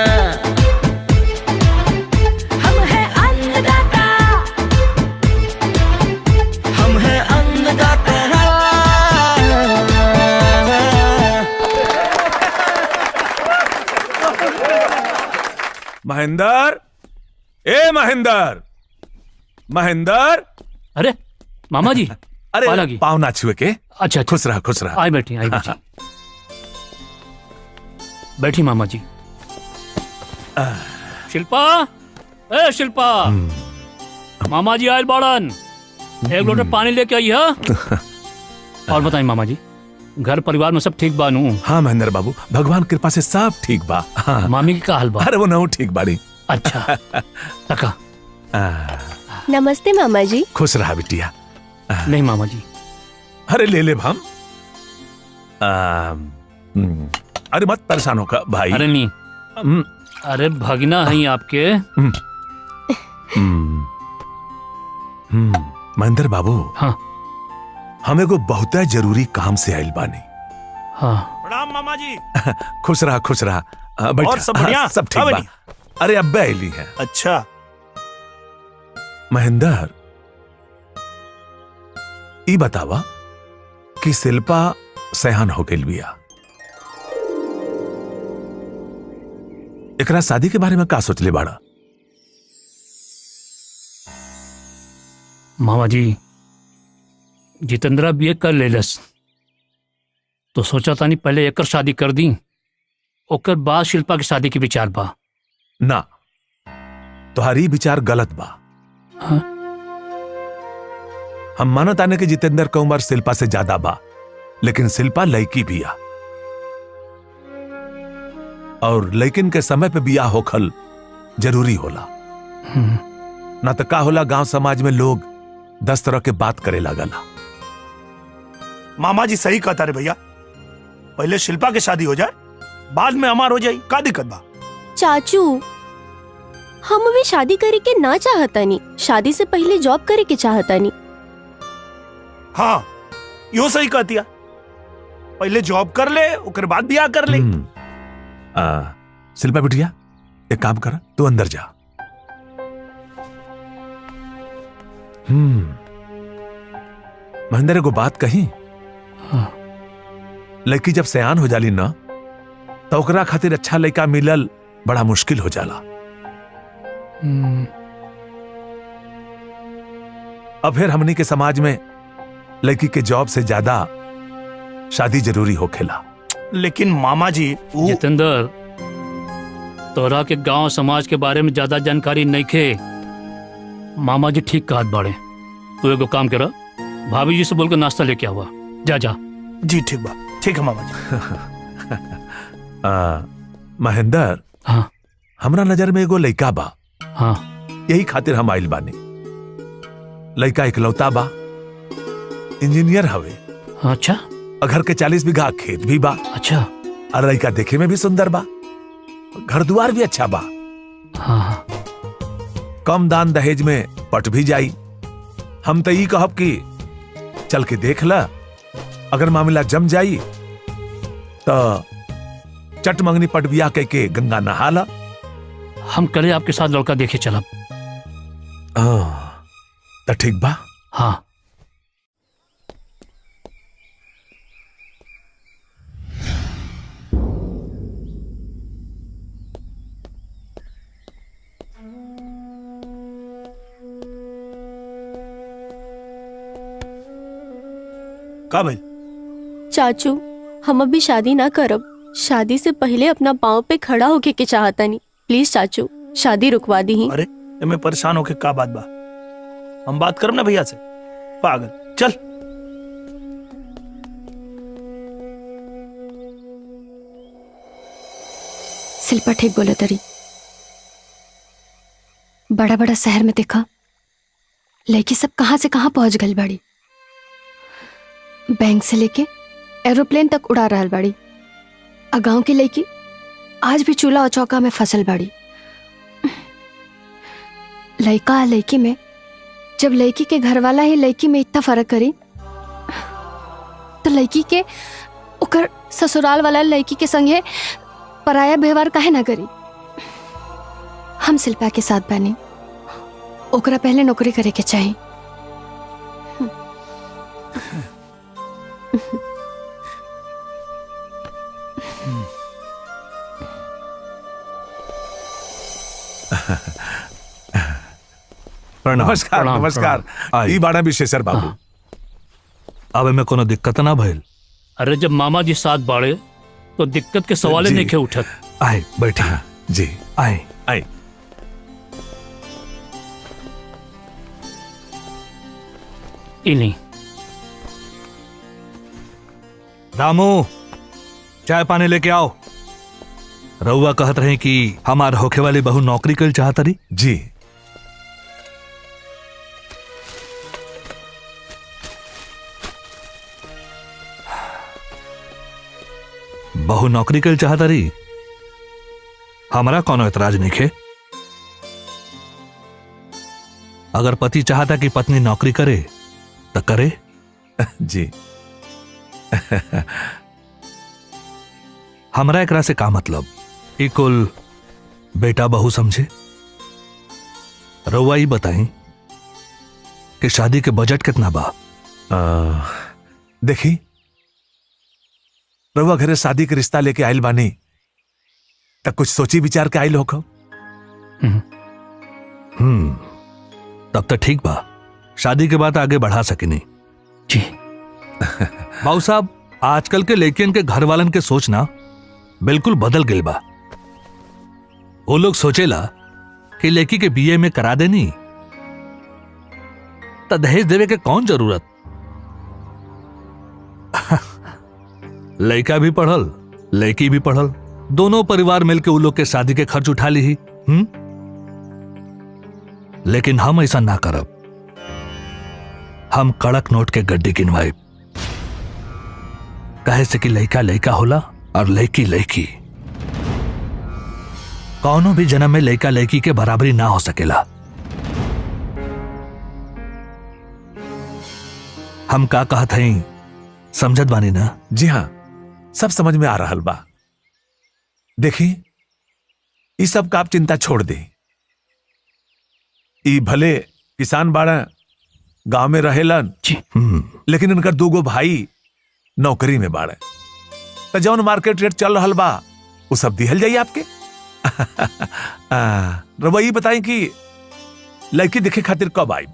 हम है अन्नदाता हम है अन्नदाता महेंद्र ए महेंद्र महेंद्र अरे मामा जी अरे पाला की। पाव ना छुए के अच्छा खुश रहा खुश रहा आई बैठी आई बैठी बैठी मामा जी शिल्पा ए शिल्पा मामा जी आयल बाड़न एक लोटे पानी लेके आई है और बताई मामा जी घर परिवार में सब ठीक बानू हाँ महेंद्र बाबू भगवान कृपा से सब ठीक बा हाँ। मामी की का हाल बा अरे वो नहु ठीक बाड़ी अच्छा तका नमस्ते मामा जी खुश रहा बिटिया नहीं मामा जी अरे ले ले हम हम्म, अरे मत परेशान होकर भाई अरे नहीं हम्म, अरे भगना है आपके हम्म, हम्म, महेंद्र बाबू हाँ हमें को बहुत जरूरी काम से आयल बानी हाँ प्रणाम मामा जी खुश रहा खुश रहा आ, बैठा। और सब हाँ, बढ़िया? सब हाँ, ठीक बा अरे अब्बे आयली है अच्छा महेंद्र ई बतावा कि शिल्पा सयान हो गई बिया एकरा शादी के बारे में का सोचले बाड़ा मामा जी जितेंद्रा बीए कर लेलस तो सोचा तानी पहले एकर शादी कर दी ओकर बाद शिल्पा की शादी के विचार बा ना तुम्हारी विचार गलत बा हाँ? हम मानत आने के जितेंद्र का उम्र शिल्पा से ज्यादा बा लेकिन शिल्पा लड़की बिया और लेकिन के समय पे बिया होखल जरूरी होला हम्म, ना तो का होला गांव समाज में लोग दस तरह के बात करे लागला मामा जी सही कहता रे भैया पहले शिल्पा के शादी हो जाए बाद में हमार हो जाए का दिक्कत बा चाचू हम भी शादी करे के ना चाहतानी शादी से पहले जॉब करे के चाहतानी हाँ यो सही कहतिया पहले जॉब कर ले ओकर बाद बियाह कर ले आ, शिल्पा बिटिया एक काम कर तू अंदर जा हम्म महेंद्र एगो बात कही लड़की जब सयान हो जाली ना तो ओकरा खातिर अच्छा लड़का मिलल बड़ा मुश्किल हो जाला हम्म, अब फिर हमनी के समाज में लड़की के जॉब से ज्यादा शादी जरूरी हो खेला लेकिन मामा जी जितेंद्र तोरा के गांव समाज के बारे में ज्यादा जानकारी नहीं खे मामा जी ठीक कहत बाड़े तू एगो काम करा भाभी जी से बोल के नाश्ता लेके आवा जा जा जी ठीक बा ठीक है मामा जी आ, महेंद्र हाँ हमरा नजर में एगो लइका बा हाँ यही खातिर हम आइल बानी लइका इकलौता बा इंजीनियर हवे अच्छा और घर के चालीस बीघा खेत भी बा अच्छा और लइका देखे में भी सुंदर बा घर दुआर भी अच्छा बा हाँ हाँ कम दान दहेज में पट भी जाई हम तो ई कहब कि चल के देख ला अगर मामला जम जाई तो चट मंगनी पट बिया कह के गंगा नहा ला हम कल आपके साथ लड़का देखे चलब तो ठीक बा हाँ का भाई चाचू हम अभी शादी ना करब शादी से पहले अपना पाँव पे खड़ा होके के चाहता नहीं प्लीज चाचू शादी रुकवा दी अरे मैं परेशान होके का बात बा हम बात करब ना भैया से पागल चल शिल्पा ठीक बोले तरी बड़ा बड़ा शहर में देखा लड़की सब कहाँ से कहाँ पहुंच गई बाड़ी बैंक से लेके एरोप्लेन तक उड़ा रहल बाड़ी आ गांव की लड़की आज भी चूल्हा और चौका में फसल बाड़ी लड़का आ लड़की में जब लड़की के घर वाला ही लड़की में इतना फर्क करी तो लड़की के ओकर ससुराल वाला लड़की के संगे पराया व्यवहार काहे ना करी हम शिल्पा के साथ बने ओकरा पहले नौकरी करे के चाहिए प्रणाम नमस्कार प्रणाम, नमस्कार प्रणाम। ई बाड़ा विशेषर बाबू अब में कोनो दिक्कत ना भइल अरे जब मामा जी साथ बाड़े तो दिक्कत के सवाल जी। नहीं खे उठत आए बैठे जी आए आए इन्हीं रामू चाय पानी लेके आओ रउआ कहत रहे कि हमार होखे वाली बहू नौकरी कर चाहत रही जी बहू नौकरी कर चाहत रही हमारा कोनो एतराज नहीं खे अगर पति चाहता कि पत्नी नौकरी करे तो करे जी हमरा एकरा से का मतलब ई कुल बेटा बहू समझे रउआ ई बताई कि शादी के बजट कितना बा आ, देखी रउआ घरे शादी के रिश्ता लेके आइल बानी तब कुछ सोची विचार के आइल होखो हम्म तब तो ठीक बा शादी के बाद आगे बढ़ा सकिनी जी बाबू साहब आजकल के लड़कियन के घर वालन के सोचना बिल्कुल बदल गई बा वो लोग सोचेला कि लड़की के बीए में करा देनी तो दहेज देवे के कौन जरूरत लड़का भी पढ़ल लड़की भी पढ़ल दोनों परिवार मिलके उ लोग के शादी के खर्च उठा ली हम्म लेकिन हम ऐसा ना करब हम कड़क नोट के गड्डी गिनवाई कहे से कि लड़का लड़का होला और लड़की लड़की कौनो भी जन्म में लड़का लड़की के बराबरी ना हो सकेला हम का कहत हई समझत बानी ना जी हाँ सब समझ में आ रहा बा देखी ई सब का आप चिंता छोड़ दे ई भले किसान बाड़ा गांव में रहेलन लेकिन इनकर दूगो भाई नौकरी में बाड़े तो जौन मार्केट रेट चल रहा बा वो सब दिहल जाई आपके आ, रउआ ई बताई कि लड़की देखे खातिर कब आई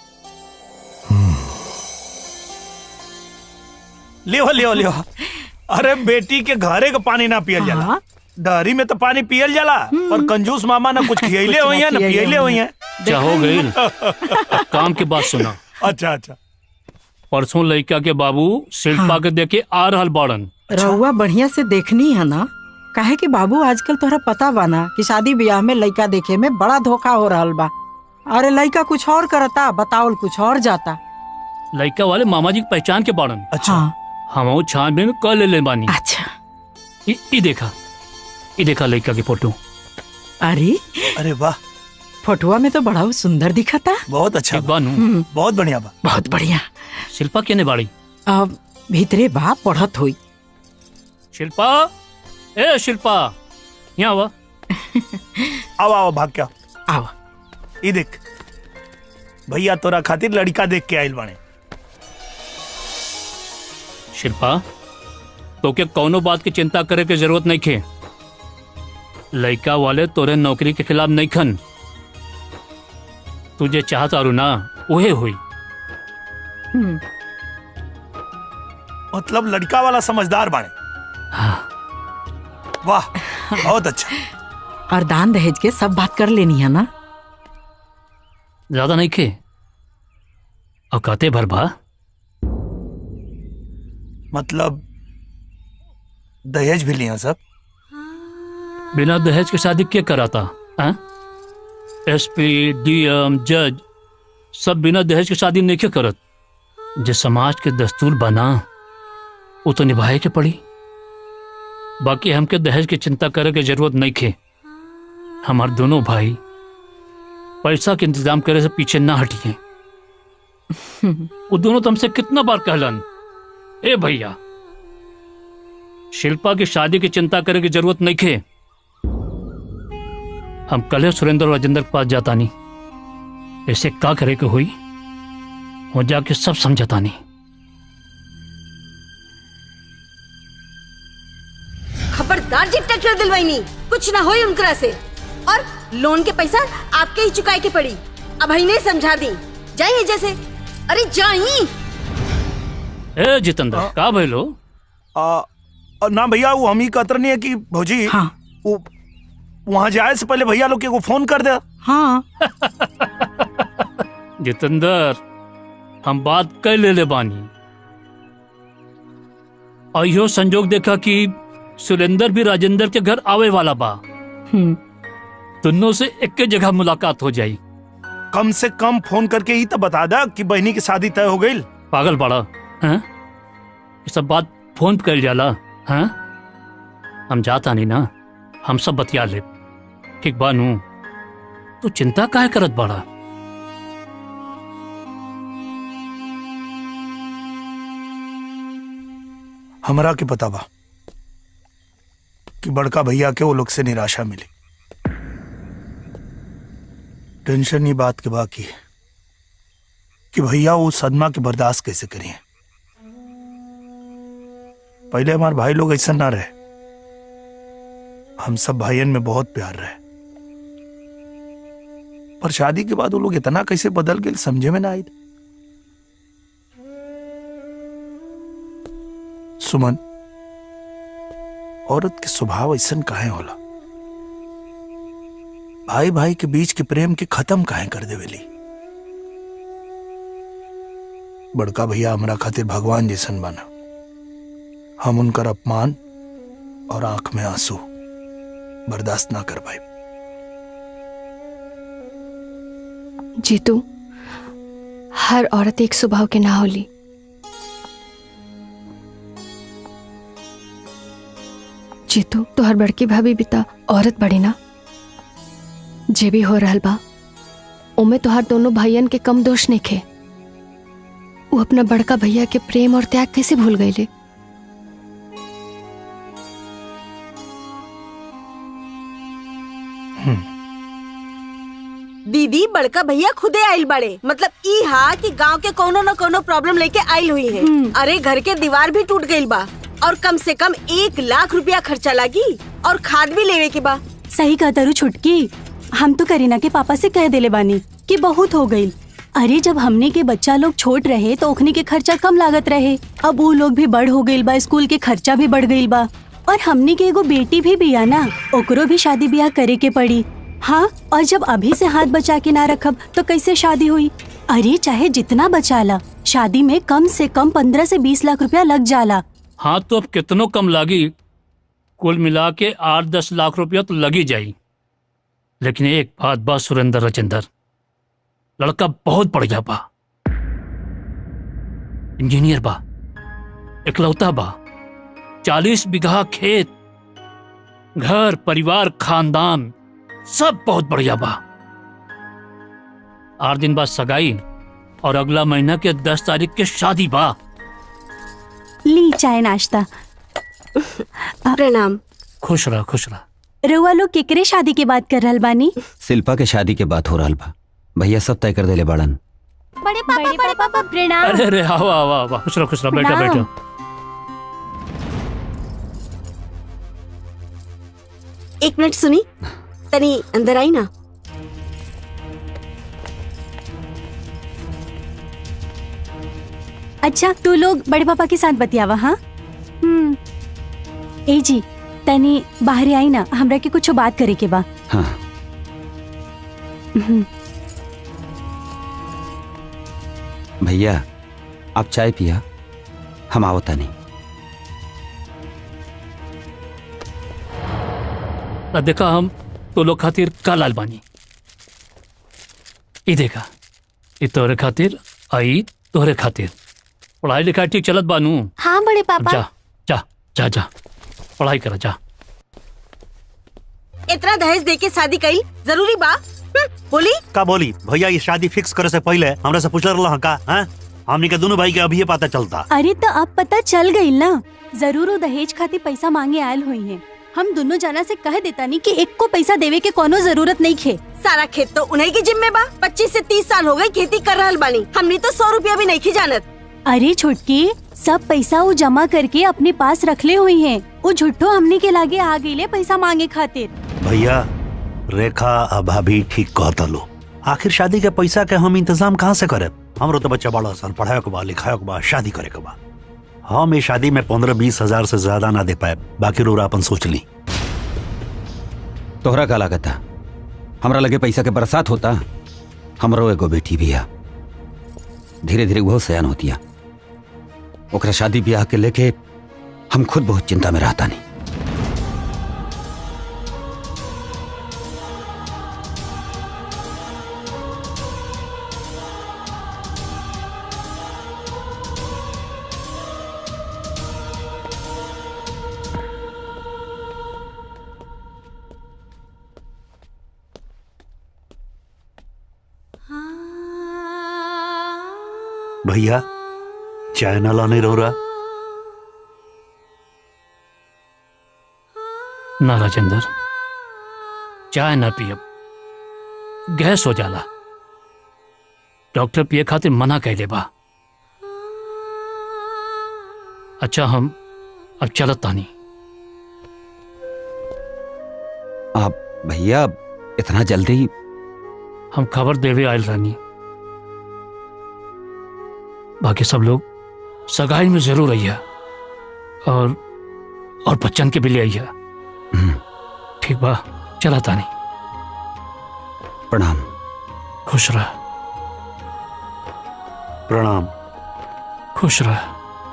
लियो लियो लियो अरे बेटी के घरे का पानी ना पियल जाला डहरी में तो पानी पियल जाला और कंजूस मामा ना कुछ खियले हुई है ना पियले हुई है क्या हो गई काम की बात सुना अच्छा अच्छा परसों लड़का के बाबू शिल्पा के देखे आ रहल बाड़न रहुआ बढ़िया से देखनी है ना काहे कि बाबू आजकल तोहरा पता बा ना कि शादी ब्याह में लड़का देखे में बड़ा धोखा हो रहल बा अरे लड़का कुछ और करता बतावल कुछ और जाता लड़का वाले मामा जी की पहचान के बाड़न अच्छा हम छानबीन कर ले ले बानी अच्छा ई ई देखा ई देखा लड़का की फोटो अरे अरे वाह फोटुआ में तो बड़ा सुंदर दिखा था बहुत अच्छा ठीक बानू बहुत बढ़िया बा बहुत बढ़िया शिल्पा केने बाड़ी अब भीतरे बा पढ़त हुई शिल्पा ए शिल्पा यहाँ आवा आओ आओ भाग क्या आओ ई देख भैया तोरा खातिर लड़का देख के आइल बाने शिल्पा तो के कौनो बात की चिंता करे के जरूरत नहीं खे लड़का वाले तोरे नौकरी के खिलाफ नहीं खन तुझे चाहता रू ना उहे हुई मतलब लड़का वाला समझदार बाने वाह बहुत अच्छा और दान दहेज के सब बात कर लेनी है ना ज्यादा नहीं खे औकाते भर बा मतलब दहेज भी लिया सब बिना दहेज के शादी क्या कराता एसपी डीएम जज सब बिना दहेज के शादी नहीं क्यों करत जो समाज के दस्तूर बना वो तो निभाए के पड़ी बाकी हमके दहेज की चिंता करे के जरूरत नहीं खे हमार दोनों भाई पैसा के इंतजाम करे से पीछे ना हटिए वो दोनों तुमसे कितना बार कहलन ए भैया शिल्पा की शादी की चिंता करे की जरूरत नहीं खे हम कल सुरेंद्र और राजेंद्र के पास जाता नहीं ऐसे का करे के हुई वो जाके सब समझता नहीं खबरदार जी ट्रैक्टर दिलवाई कुछ ना होई उनकरा से और लोन के पैसा आपके ही चुकाए के पड़ी अब ही नहीं समझा दी जाइए जैसे अरे जाइए ए जितेंद्र का भइलो आ, आ, ना भैया वो हम ही कतर नहीं है कि भौजी हाँ। वो वहां जाए से पहले भैया लोग के को फोन कर दे हाँ जितेंद्र हम बात कर ले ले बानी और यो संजोग देखा कि सुरेंद्र भी राजेंद्र के घर आवे वाला बा दोनों से एक के जगह मुलाकात हो जाई कम से कम फोन करके ही तो बता दा कि बहनी की शादी तय हो गई पागल पड़ा हैं ये सब बात फोन पे कर जाला हैं हम जाता नहीं ना हम सब बतिया ले ठीक बानू तू चिंता काहे करत बड़ा हमरा के पता बा कि बड़का भैया के वो लोग से निराशा मिली टेंशन ये बात के बाकी है कि भैया वो सदमा के बर्दाश्त कैसे करिए पहले हमारे भाई लोग ऐसा ना रहे हम सब भाइयन में बहुत प्यार रहे पर शादी के बाद वो लोग इतना कैसे बदल गए समझे में ना आई सुमन औरत के स्वभाव ऐसा काहे होला भाई भाई के बीच के प्रेम के खत्म काहे कर देवेली बड़का भैया हमरा खातिर भगवान जैसन बना हम उनकर अपमान और आंख में आंसू बर्दाश्त ना कर पाए जीतू हर औरत एक स्वभाव के ना होली जीतू तो हर बड़की भाभी बिता औरत बड़ी ना जे भी हो रहल बा ओमे तो हर दोनों भाइयन के कम दोष नहीं खे वो अपना बड़का भैया के प्रेम और त्याग कैसे भूल गईले दीदी बड़का भैया खुदे आइल बड़े मतलब ई हा कि गांव के कोनो न कोनो प्रॉब्लम लेके आइल हुई है अरे घर के दीवार भी टूट गइल बा और कम से कम एक लाख रुपया खर्चा लगी और खाद भी लेवे के बा सही कहा तरु छुटकी हम तो करीना के पापा से कह देले बानी कि बहुत हो गई अरे जब हमने के बच्चा लोग छोट रहे तो ओखनी के खर्चा कम लागत रहे अब वो लोग भी बड़ हो गइल बा स्कूल के खर्चा भी बढ़ गइल बा और हमने के एगो बेटी भी बिया ना ओकरो भी शादी ब्याह करे के पड़ी हाँ और जब अभी से हाथ बचा के ना रखब तो कैसे शादी हुई अरे चाहे जितना बचा ला शादी में कम से कम पंद्रह से बीस लाख रुपया लग जाला हाँ तो अब कितनों कम लागी कुल मिला के आठ दस लाख रुपया तो लगी जाई लेकिन एक बात बा सुरेंद्र राजेंद्र लड़का बहुत बढ़िया बा इंजीनियर बा इकलौता बा चालीस बीघा खेत घर परिवार खानदान सब बहुत बढ़िया बा आठ दिन बाद सगाई और अगला महीना के दस तारीख के शादी बा ली चाय नाश्ता प्रणाम खुश रह खुश रह रउआ लोग केकरे शादी के बात कर रहल बानी शिल्पा के शादी के बात हो रहा बा भैया सब तय कर देले बाड़न बड़े पापा बड़े पापा प्रणाम अरे अरे आओ आओ आओ आओ, खुश रहो खुश रहो बैठो प्रणाम। बैठो एक मिनट सुनी तनी अंदर आई ना अच्छा तू लोग बड़े पापा के साथ बतियावा हाँ हम्म ए जी तनी बाहर आई ना हमरा के कुछ बात करे के बा हाँ हम्म, भैया आप चाय पिया हम आवता नहीं आ देखा हम तो लोग खातिर का लाल बानी ई देखा ई तोहरे खातिर आई तोहरे खातिर पढ़ाई लिखाई ठीक चलत बानू हाँ बड़े अब पापा जा जा जा जा पढ़ाई करा जा इतना दहेज दे के शादी कई जरूरी बा हम्म, बोली का बोली भैया ये शादी फिक्स करे से पहले हमरा से पूछ रहा का हैं हमनी के दोनों भाई के अभी पता चलता अरे तो अब पता चल गई ना जरूर वो दहेज खातिर पैसा मांगे आयल हुई है हम दोनों जना से कह देता नहीं कि एक को पैसा देवे के कोनो जरूरत नहीं खे सारा खेत तो उन्हीं के जिम्मे बा पच्चीस से तीस साल हो गई खेती कर रहल बानी हमनी तो सौ रुपया भी नहीं खी जानत अरे छुटकी सब पैसा वो जमा करके अपने पास रखले हुई हैं वो झुट्ठो हमने के लागे आ गई पैसा मांगे खातिर भैया रेखा आ भाभी ठीक कहता लो आखिर शादी के पैसा के हम इंतजाम कहाँ से करे हमरो तो बच्चा बड़ा सन पढ़ाए के बा लिखाए के बा शादी करे के बा हम इस शादी में पंद्रह बीस हजार से ज्यादा ना दे पाए बाकी रोरा अपन सोच ली तोहरा का लागत था हमरा लगे पैसा के बरसात होता हमरो एगो बेटी भी है धीरे धीरे वो सयान होतिया ओकरा शादी ब्याह के लेके हम खुद बहुत चिंता में रहता नहीं भैया चाय ना लाने रो रहा ना राजेंद्र चाय ना पियब गैस हो जाला डॉक्टर पिए खातिर मना कह दे बा अच्छा हम अब चलत तानी आप भैया इतना जल्दी हम खबर देवे आयल रानी बाकी सब लोग सगाई में जरूर आइया और और बच्चन के भी ले आइया ठीक बा चला तानी प्रणाम खुश रह प्रणाम खुश रह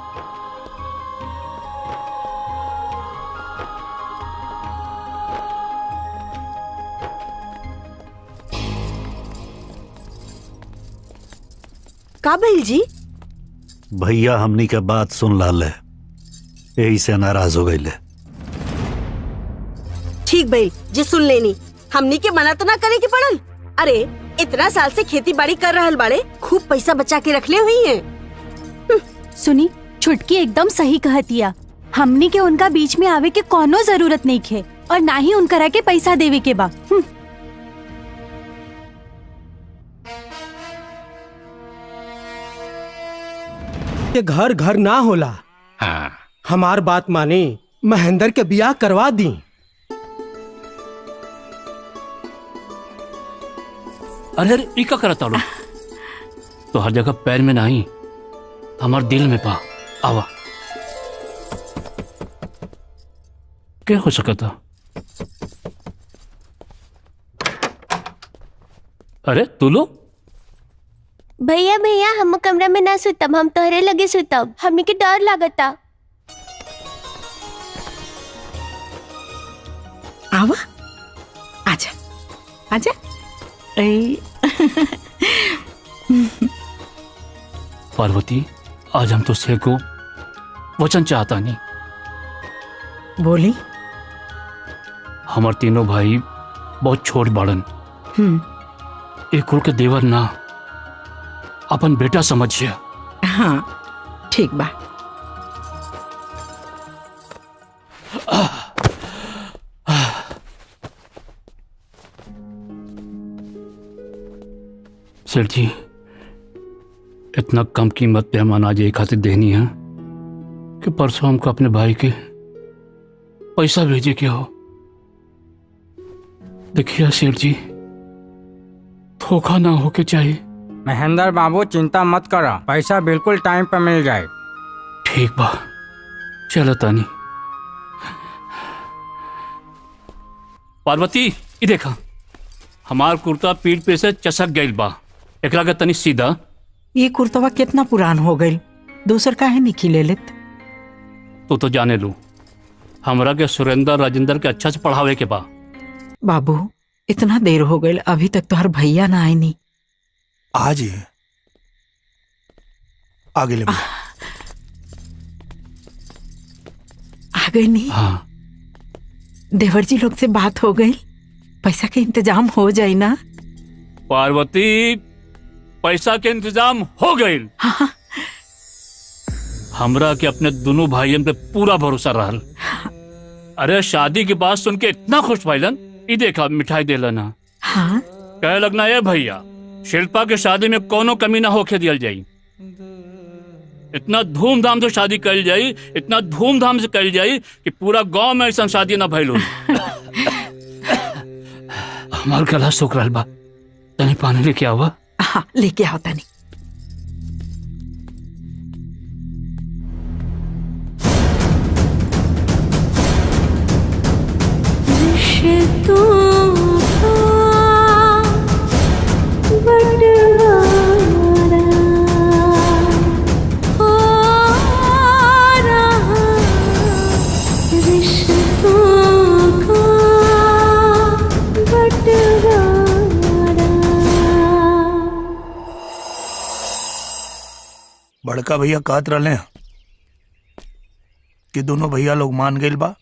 का भइल जी भैया हमनी के बात सुन लाल है यही से नाराज हो गई ठीक भइल जी सुन लेनी हमनी के मना तो ना करे के पड़ल अरे इतना साल से खेती बाड़ी कर रहल बाड़े खूब पैसा बचा के रखले हुई हैं सुनी छुटकी एकदम सही कहतिया हमनी के उनका बीच में आवे के कोनो जरूरत नहीं खे और ना ही उनकरा के पैसा देवे के बा हम्म, ये घर घर ना होला हाँ हमार बात माने महेंद्र के बियाह करवा दी अरे अरे ई का करता लो तो हर जगह पैर में नहीं हमार दिल में पा आवा क्या हो सकता अरे तू लो भैया भैया हम कमरा में ना सुतब हम तोहरे लगे सुतब हमनी के डर लागता आवा आजा आजा ए पार्वती आज हम तुझसे को वचन चाहता नहीं बोली हमार तीनों भाई बहुत छोट बाड़न हम्म एक कुल के देवर ना अपन बेटा समझिए हाँ ठीक बा सेठ जी इतना कम कीमत पे हम अनाज एक खातिर देनी है कि परसों हमको अपने भाई के पैसा भेजे के हो देखिए सेठ जी धोखा ना होके चाहिए महेंद्र बाबू चिंता मत करो पैसा बिल्कुल टाइम पे मिल जाए ठीक बा चलो तानी पार्वती ई देखा हमार कुर्ता पीठ पे से चसक गइल बा एकरा के तनी सीधा ये कुर्तवा कितना पुरान हो गई दूसर काहे नहीं खिले लेत तू तो जाने लू हमरा के सुरेंद्र राजेंद्र के अच्छा से पढ़ावे के बा बाबू इतना देर हो गई अभी तक तो हर भैया ना आए नहीं आज ही आगे ले भैया। आ गई नहीं हाँ देवर जी लोग से बात हो गई पैसा के इंतजाम हो जाए ना पार्वती पैसा के इंतजाम हो गए हमरा के अपने दोनों भाइयों पे पूरा भरोसा रहल अरे शादी की बात सुन के इतना खुश भइलन ई देखा मिठाई देला ना हाँ कहे लगना ये भैया शिल्पा के शादी में कोनो कमी ना होके दियल जाई इतना धूमधाम से शादी कल जाई इतना धूमधाम से कल जाई कि पूरा गांव में ऐसा शादी ना भइल होई। हमार गला सूख रहल बा तनी पानी लेके आवा हाँ लेके आओ तनी बड़का भैया कहत रहले कि दोनों भैया लोग मान गइल बा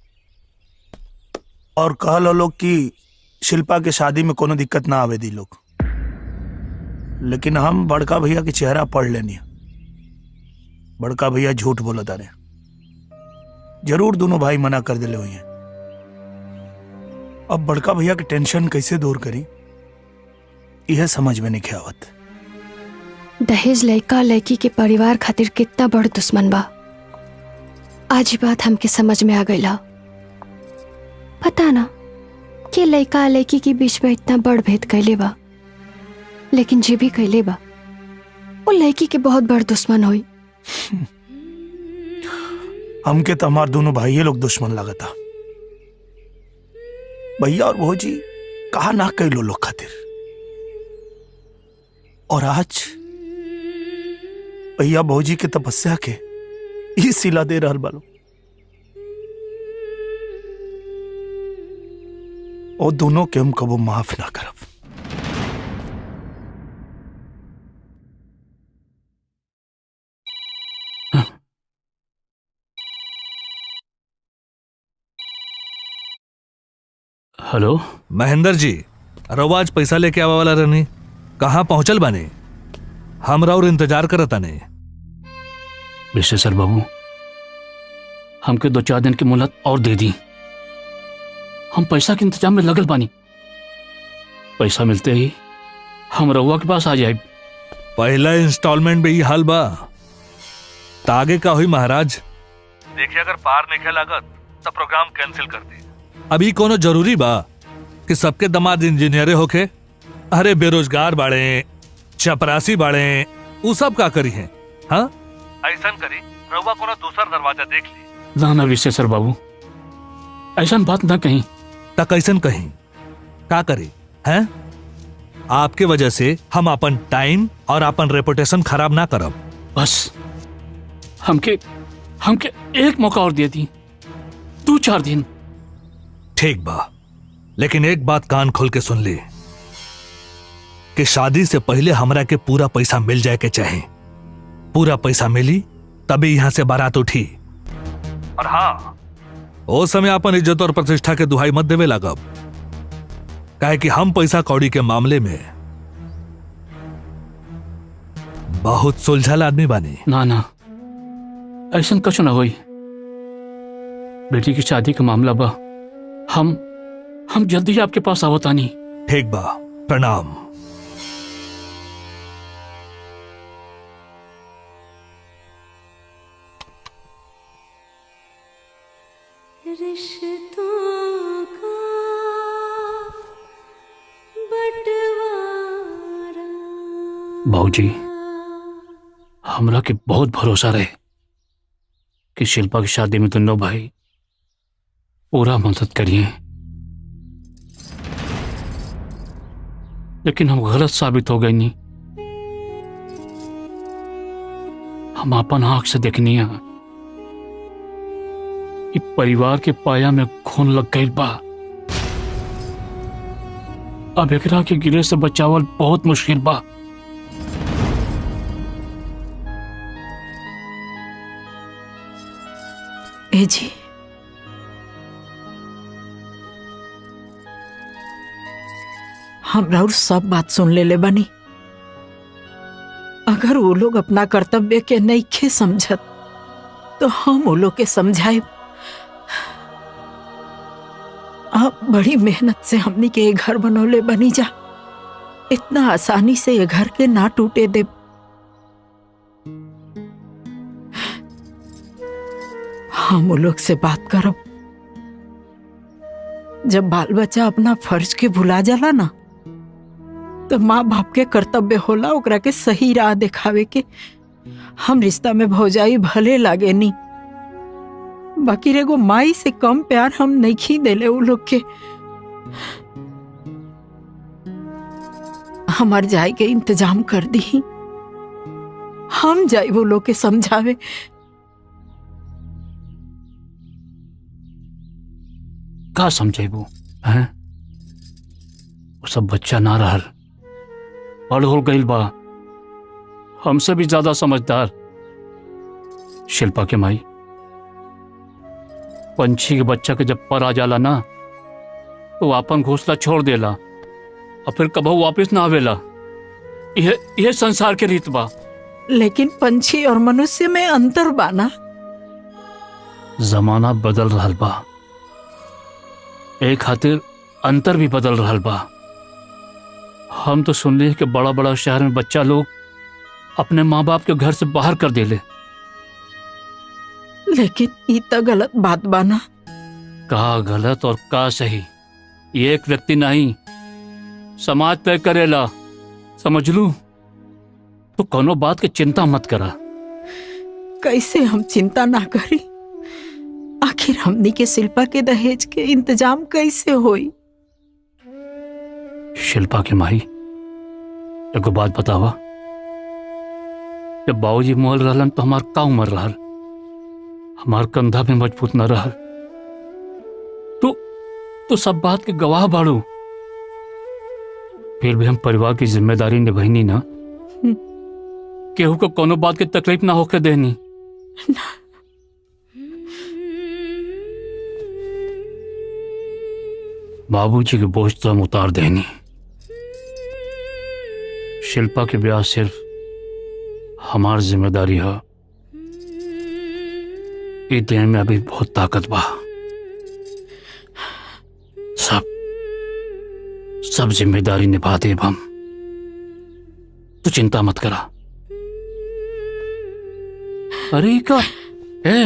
और कहल लोग कि शिल्पा के शादी में कोनो दिक्कत ना आवे दी लोग लेकिन हम बड़का भैया के चेहरा पढ़ लेनी बड़का भैया झूठ बोलत रहे जरूर दोनों भाई मना कर दिले हुए हैं अब बड़का भैया की टेंशन कैसे दूर करी यह समझ में नहीं आवत दहेज लड़का लड़की के परिवार खातिर कितना बड़ दुश्मन बा आज ही बात हमके समझ में आ गई पता ना कि लड़का लड़की के बीच में इतना बड़ भेद कैले बा लेकिन जे भी कैले बा वो लड़की के बहुत बड़ दुश्मन हुई हमके तो हमार दोनों भाई लोग दुश्मन लगता भैया और भौजी कहा ना कैलो लोग खातिर और आज भैया भौजी के तपस्या के ई सिला दे रहल बालो और दोनों के हम कबो माफ ना करब हेलो महेंद्र जी रवा आज पैसा लेके आवा वाला रहनी कहाँ पहुंचल बानी हमरा और इंतजार करता नहीं विश्वेश्वर बाबू हमके दो चार दिन की मोहलत और दे दी हम पैसा के इंतजाम में लगल बानी पैसा मिलते ही हम रउआ के पास आ जाए पहला इंस्टॉलमेंट भी ही हाल बा त आगे का हुई महाराज देखिए अगर पार नहीं लागत तो प्रोग्राम कैंसिल कर दी अभी कोनो जरूरी बा कि सबके दमाद इंजीनियरे होके अरे बेरोजगार बाड़े चपरासी बाड़े उ सब का करी है हाँ ऐसा करी रउआ कोनो दूसरा दरवाजा देख ली ना ना विश्वेश्वर बाबू ऐसा बात ना कहीं त कैसन कहीं का करी हैं आपके वजह से हम अपन टाइम और अपन रेपुटेशन खराब ना करब बस हमके हमके एक मौका और दे दी दो चार दिन ठीक बा लेकिन एक बात कान खोल के सुन ली कि शादी से पहले हमरा के पूरा पैसा मिल जाए के चाहे पूरा पैसा मिली तभी यहां से बारात उठी और हाँ ओ समय अपन इज्जत और प्रतिष्ठा के दुहाई मत देवे लागब काहे कि हम पैसा कौड़ी के मामले में बहुत सुलझल आदमी बानी ना ना ऐसा कुछ ना होई बेटी की शादी का मामला बा हम हम जल्दी ही आपके पास आवतानी ठीक बा प्रणाम रिश्तों का बंटवारा बाबूजी हमरा के बहुत भरोसा रहे कि शिल्पा की शादी में दोनों भाई पूरा मदद करिए लेकिन हम गलत साबित हो गए नहीं हम अपन आंख से देखनी है कि परिवार के पाया में खून लग गई बा अब एकरा के गिरे से बचावल बहुत मुश्किल बा ए जी हम और सब बात सुन ले ले बनी अगर वो लोग अपना कर्तव्य के नईखे समझत तो हम वो लोग के समझाए आप बड़ी मेहनत से हमनी के ये घर बनौले बनी जा इतना आसानी से ये घर के ना टूटे दे हम वो लोग से बात करब जब बाल बच्चा अपना फर्ज के भुला जाला ना तो माँ बाप के कर्तव्य होला ओकरा के सही राह दिखावे के हम रिश्ता में भौजाई भले लागे नी बाकी रेगो माई से कम प्यार हम नहीं खी देले उ लोग के हमार जाए के इंतजाम कर दी हम जाए वो लोग के समझावे का समझेबू हैं वो सब बच्चा ना रहल बड़ हो गईल बा हमसे भी ज्यादा समझदार शिल्पा के माई पंछी के बच्चा के जब पर आ जाला ना तो अपन घोंसला छोड़ देला और फिर कबहू वापस ना आवेला यह यह संसार के रीत बा लेकिन पंछी और मनुष्य में अंतर बाना जमाना बदल रहल बा एक खातिर अंतर भी बदल रहल बा हम तो सुनली कि बड़ा बड़ा शहर में बच्चा लोग अपने माँ बाप के घर से बाहर कर देले लेकिन ई तो गलत बात बाना का गलत और का सही ये एक व्यक्ति नहीं समाज तय करेला समझ लू तो कोनो बात की चिंता मत करा कैसे हम चिंता ना करी आखिर हमनी के शिल्पा के दहेज के इंतजाम कैसे होई शिल्पा के माई एगो बात बतावा जब बाबूजी मोल रहलन तो हमार का उम्र रहल हमार कंधा भी मजबूत न रहल तो तो सब बात के गवाह बाड़ू फिर भी हम परिवार की जिम्मेदारी निभाईनी ना केहू को कोनो बात की तकलीफ ना होके देनी बाबूजी के बोझ तो हम उतार देनी शिल्पा के ब्याह सिर्फ हमार जिम्मेदारी है ई देह में अभी बहुत ताकत बा सब सब जिम्मेदारी निभा देब हम तू चिंता मत करा अरे ई का ए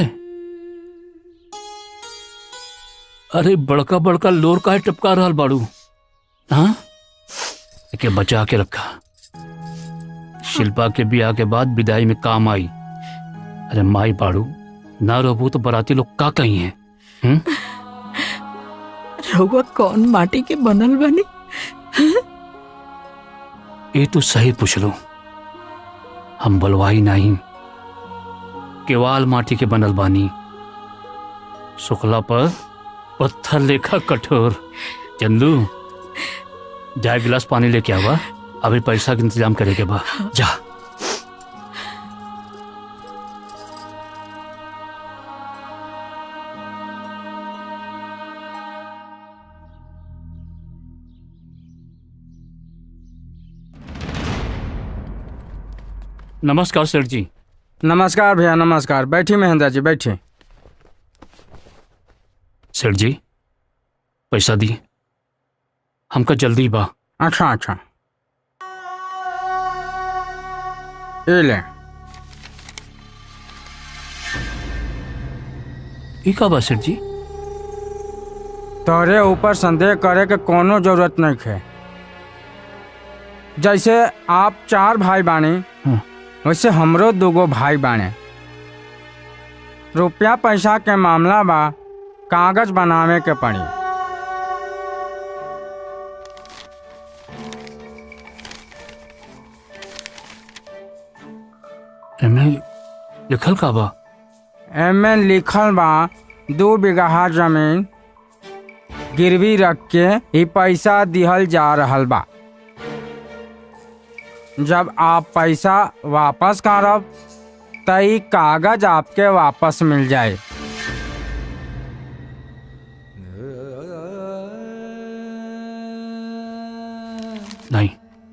अरे बड़का बड़का लोर का है टपका रहल बाड़ू हाँ एके बचा के रखा शिल्पा के ब्याह के बाद विदाई में काम आई अरे माई बाड़ू ना रहबू तो बराती लोग का कही हैं हम्म? रउआ कौन माटी के बनल बनी ये तो सही पूछ लो हम बलवाई नहीं केवाल माटी के बनल बानी सुखला पर पत्थर लेखा कठोर चंदू जा एक गिलास पानी लेके आवा अभी पैसा का इंतजाम करेके बा जा नमस्कार सर जी नमस्कार भैया नमस्कार बैठी महेंद्र जी बैठी सेठ जी पैसा दी हमका जल्दी बा अच्छा अच्छा ये ले ई का बा सेठ जी तोरे ऊपर संदेह करे के कोनो जरूरत नहीं है जैसे आप चार भाई बानी वैसे हमरो दूगो भाई बाने रुपया पैसा के मामला बा कागज बनावे के पड़ी एमे लिखल का बा एमे लिखल बा दू बीघा जमीन गिरवी रख के ही पैसा दिहल जा रहल बा जब आप पैसा वापस करब त ई कागज आपके वापस मिल जाए नहीं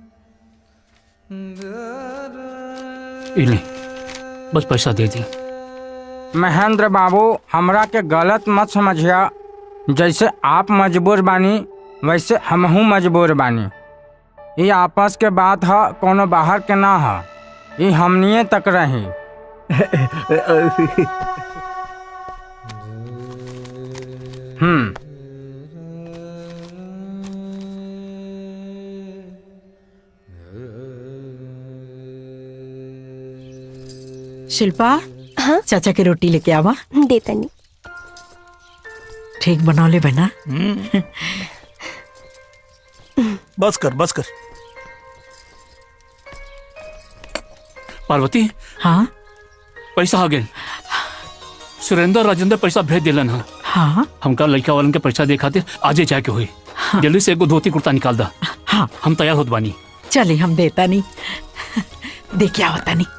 ई ले बस पैसा दे दी महेंद्र बाबू हमरा के गलत मत समझिया जैसे आप मजबूर बानी वैसे हमहू मजबूर बानी ये आपस के बात ह कोनो बाहर के ना ह ये हमनिए तक रही हम्म शिल्पा हाँ चाचा के रोटी लेके आवा देतनी ठीक बनौले बना बस कर बस कर पार्वती हाँ पैसा आ गए सुरेंद्र और राजेंद्र पैसा भेज दिलन हा हाँ हमका लड़का वालन के पैसा दे खातिर आजे जाके हुई जल्दी से एगो धोती कुर्ता निकाल दा हाँ हम तैयार होत बानी चले हम देता नहीं देखे आवता नहीं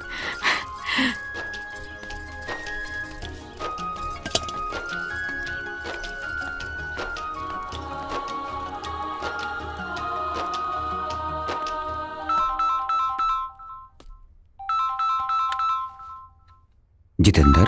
जितेंद्र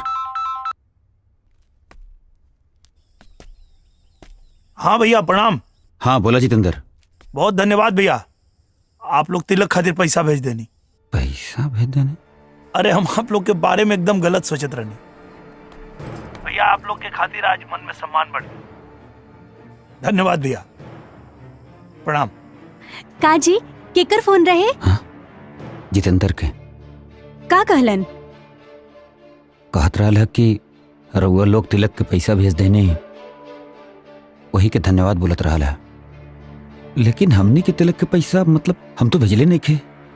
हाँ भैया प्रणाम हाँ बोला जितेंद्र बहुत धन्यवाद भैया आप लोग तिलक खातिर पैसा भेज देनी पैसा भेज देने अरे हम आप लोग के बारे में एकदम गलत सोचत रहनी भैया आप लोग के खातिर आज मन में सम्मान बढ़ गया धन्यवाद भैया प्रणाम काजी केकर फोन रहे जितेंद्र के का कहलन कहत रहा कि रउआ लोग तिलक के पैसा भेज देने वही के धन्यवाद बोलत रहा लेकिन हमनी के तिलक के पैसा मतलब हम तो भेजले नहीं खे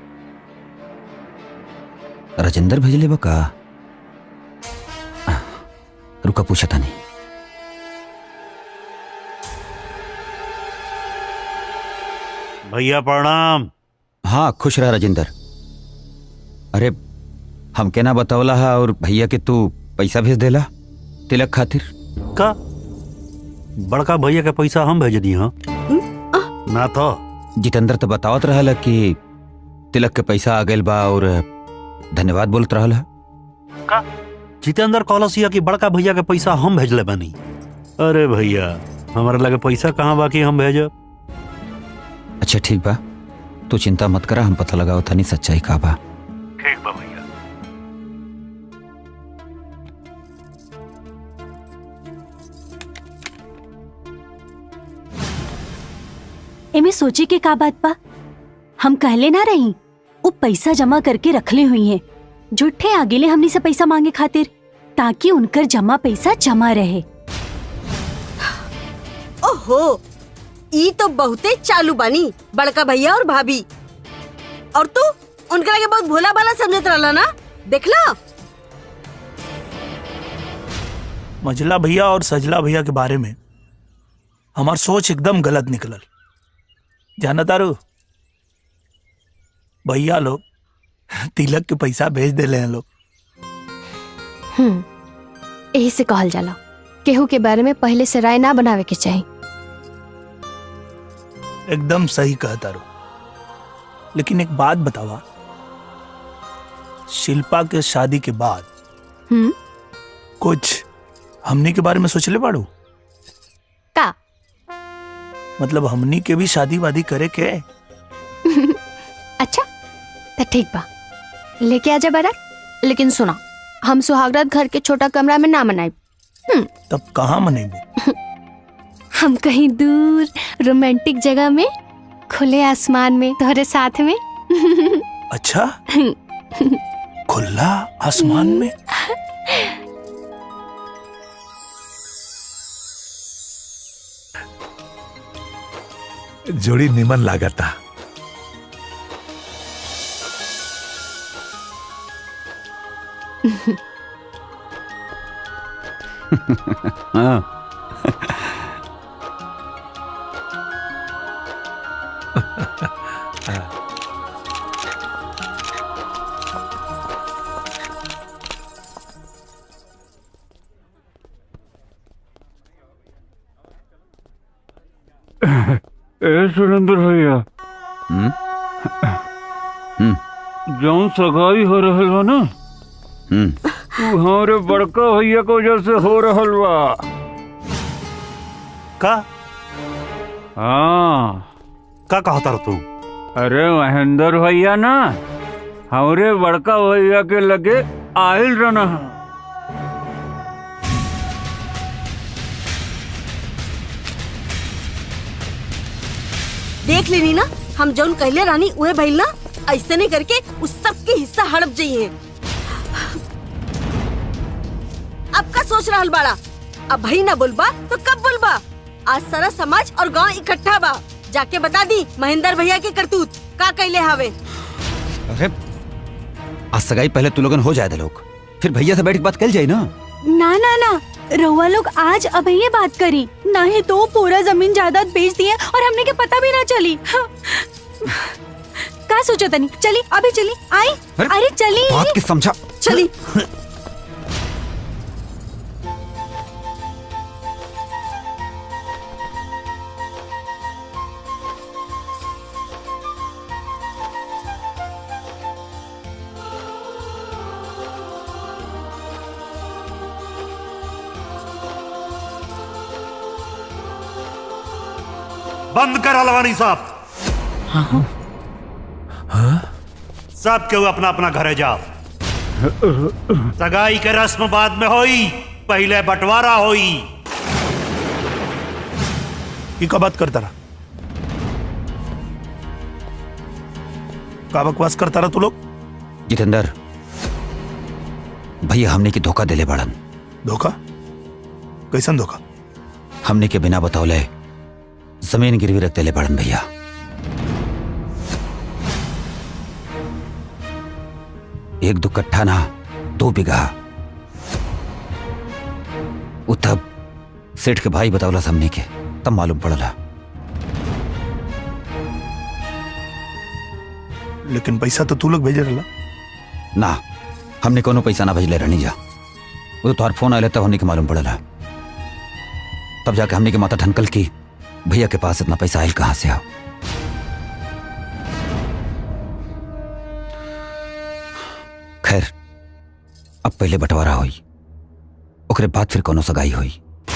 राजेंद्र भेजले बा का आ, रुका पूछा था नहीं भैया प्रणाम हाँ खुश रहा राजेंद्र अरे हम के ना बतावला हा और भैया के तू पैसा भेज देला तिलक खातिर का बड़का भैया के पैसा हम भेज दी हाँ ना तो जितेंद्र तो बतावत रहल कि तिलक के पैसा आ गइल बा और धन्यवाद बोलत रहल का जितेंद्र कॉलसिया की बड़का भैया के पैसा हम भेजले बानी अरे भैया हमारे लगे पैसा कहाँ बाकी हम भेजब अच्छा ठीक बा तू चिंता मत करा हम पता लगाओ था नहीं सच्चाई का बा ठीक बा भैया एमे सोचे के का बात बा हम कहले ना रही वो पैसा जमा करके रखले हुई हैं जुठे आगेले हमनी से पैसा मांगे खातिर ताकि उनकर जमा पैसा जमा रहे ओहो ई तो बहुते चालू बानी बड़का भैया और भाभी और तू उनकरा के बहुत भोला भाला समझत रहला ना देखला मझला भैया और सजला भैया के बारे में हमार सोच एकदम गलत निकलल जाना तारू भैया लोग तिलक के पैसा भेज देले हैं लोग हम्म यही से कहल जाला केहू के बारे में पहले से राय ना बनावे के चाहिए एकदम सही कहा तारू लेकिन एक बात बतावा शिल्पा के शादी के बाद हम्म कुछ हमनी के बारे में सोचले बाड़ू का मतलब हमनी के भी शादी वादी करे के अच्छा तो ठीक बा लेके आजा बारात लेकिन सुना हम सुहागरात घर के छोटा कमरा में ना मनाई तब कहाँ मनेबू हम कहीं दूर रोमांटिक जगह में खुले आसमान में तुम्हारे साथ में अच्छा खुला आसमान में जोड़ी निमन लागता हाँ ए सुरेंद्र भैया हम्म हम्म जौन सगाई हो रहल बा ना हम्म तू हमारे बड़का भैया के वजह से हो रहल बा का हाँ का कहता तू अरे महेंद्र भैया ना हमारे बड़का भैया के लगे आयल रहना देख लेनी ना हम जौन कहले रानी उहे भइल ना ऐसे नहीं करके उस सब के हिस्सा हड़प जाइए अब का सोच रहल बाड़ा अब भाई ना बोलबा तो कब बोलबा आज सारा समाज और गांव इकट्ठा बा जाके बता दी महेंद्र भैया के करतूत का कैले हावे अरे आज सगाई पहले तू लोगन हो जाए दे लोग फिर भैया से बैठ के बात कल जाए ना ना ना ना रउआ लोग आज अब ये बात करी नहीं तो पूरा जमीन जायदाद बेच दिए और हमने के पता भी ना चली हाँ। का सोचा तनी चली अभी चली आई अरे चली बात की समझा चली बंद कर अलवानी साहब सब केहू अपना अपना घरे जाओ सगाई के रस्म बाद में होई पहले बंटवारा होई की का बात करता रहा का बकवास करता रहा तू लोग जितेंद्र भैया हमने की धोखा दिले बड़न धोखा कैसन धोखा हमने के बिना बतौले जमीन गिरवी रख दिले बड़न भैया एक दो कट्ठा ना दो बीघा उ तब सेठ के भाई बतौला हमने के तब मालूम पड़ला लेकिन पैसा तो तू लोग भेजे रहा ना हमने कोनो पैसा ना भेजले रहनी जा वो तो तोहार फोन आया तब हमने के मालूम पड़ला तब जाके हमने के माता ठनकल की भैया के पास इतना पैसा आयल कहाँ से आओ खैर अब पहले बंटवारा हुई ओकरे बाद फिर कोनो सगाई हुई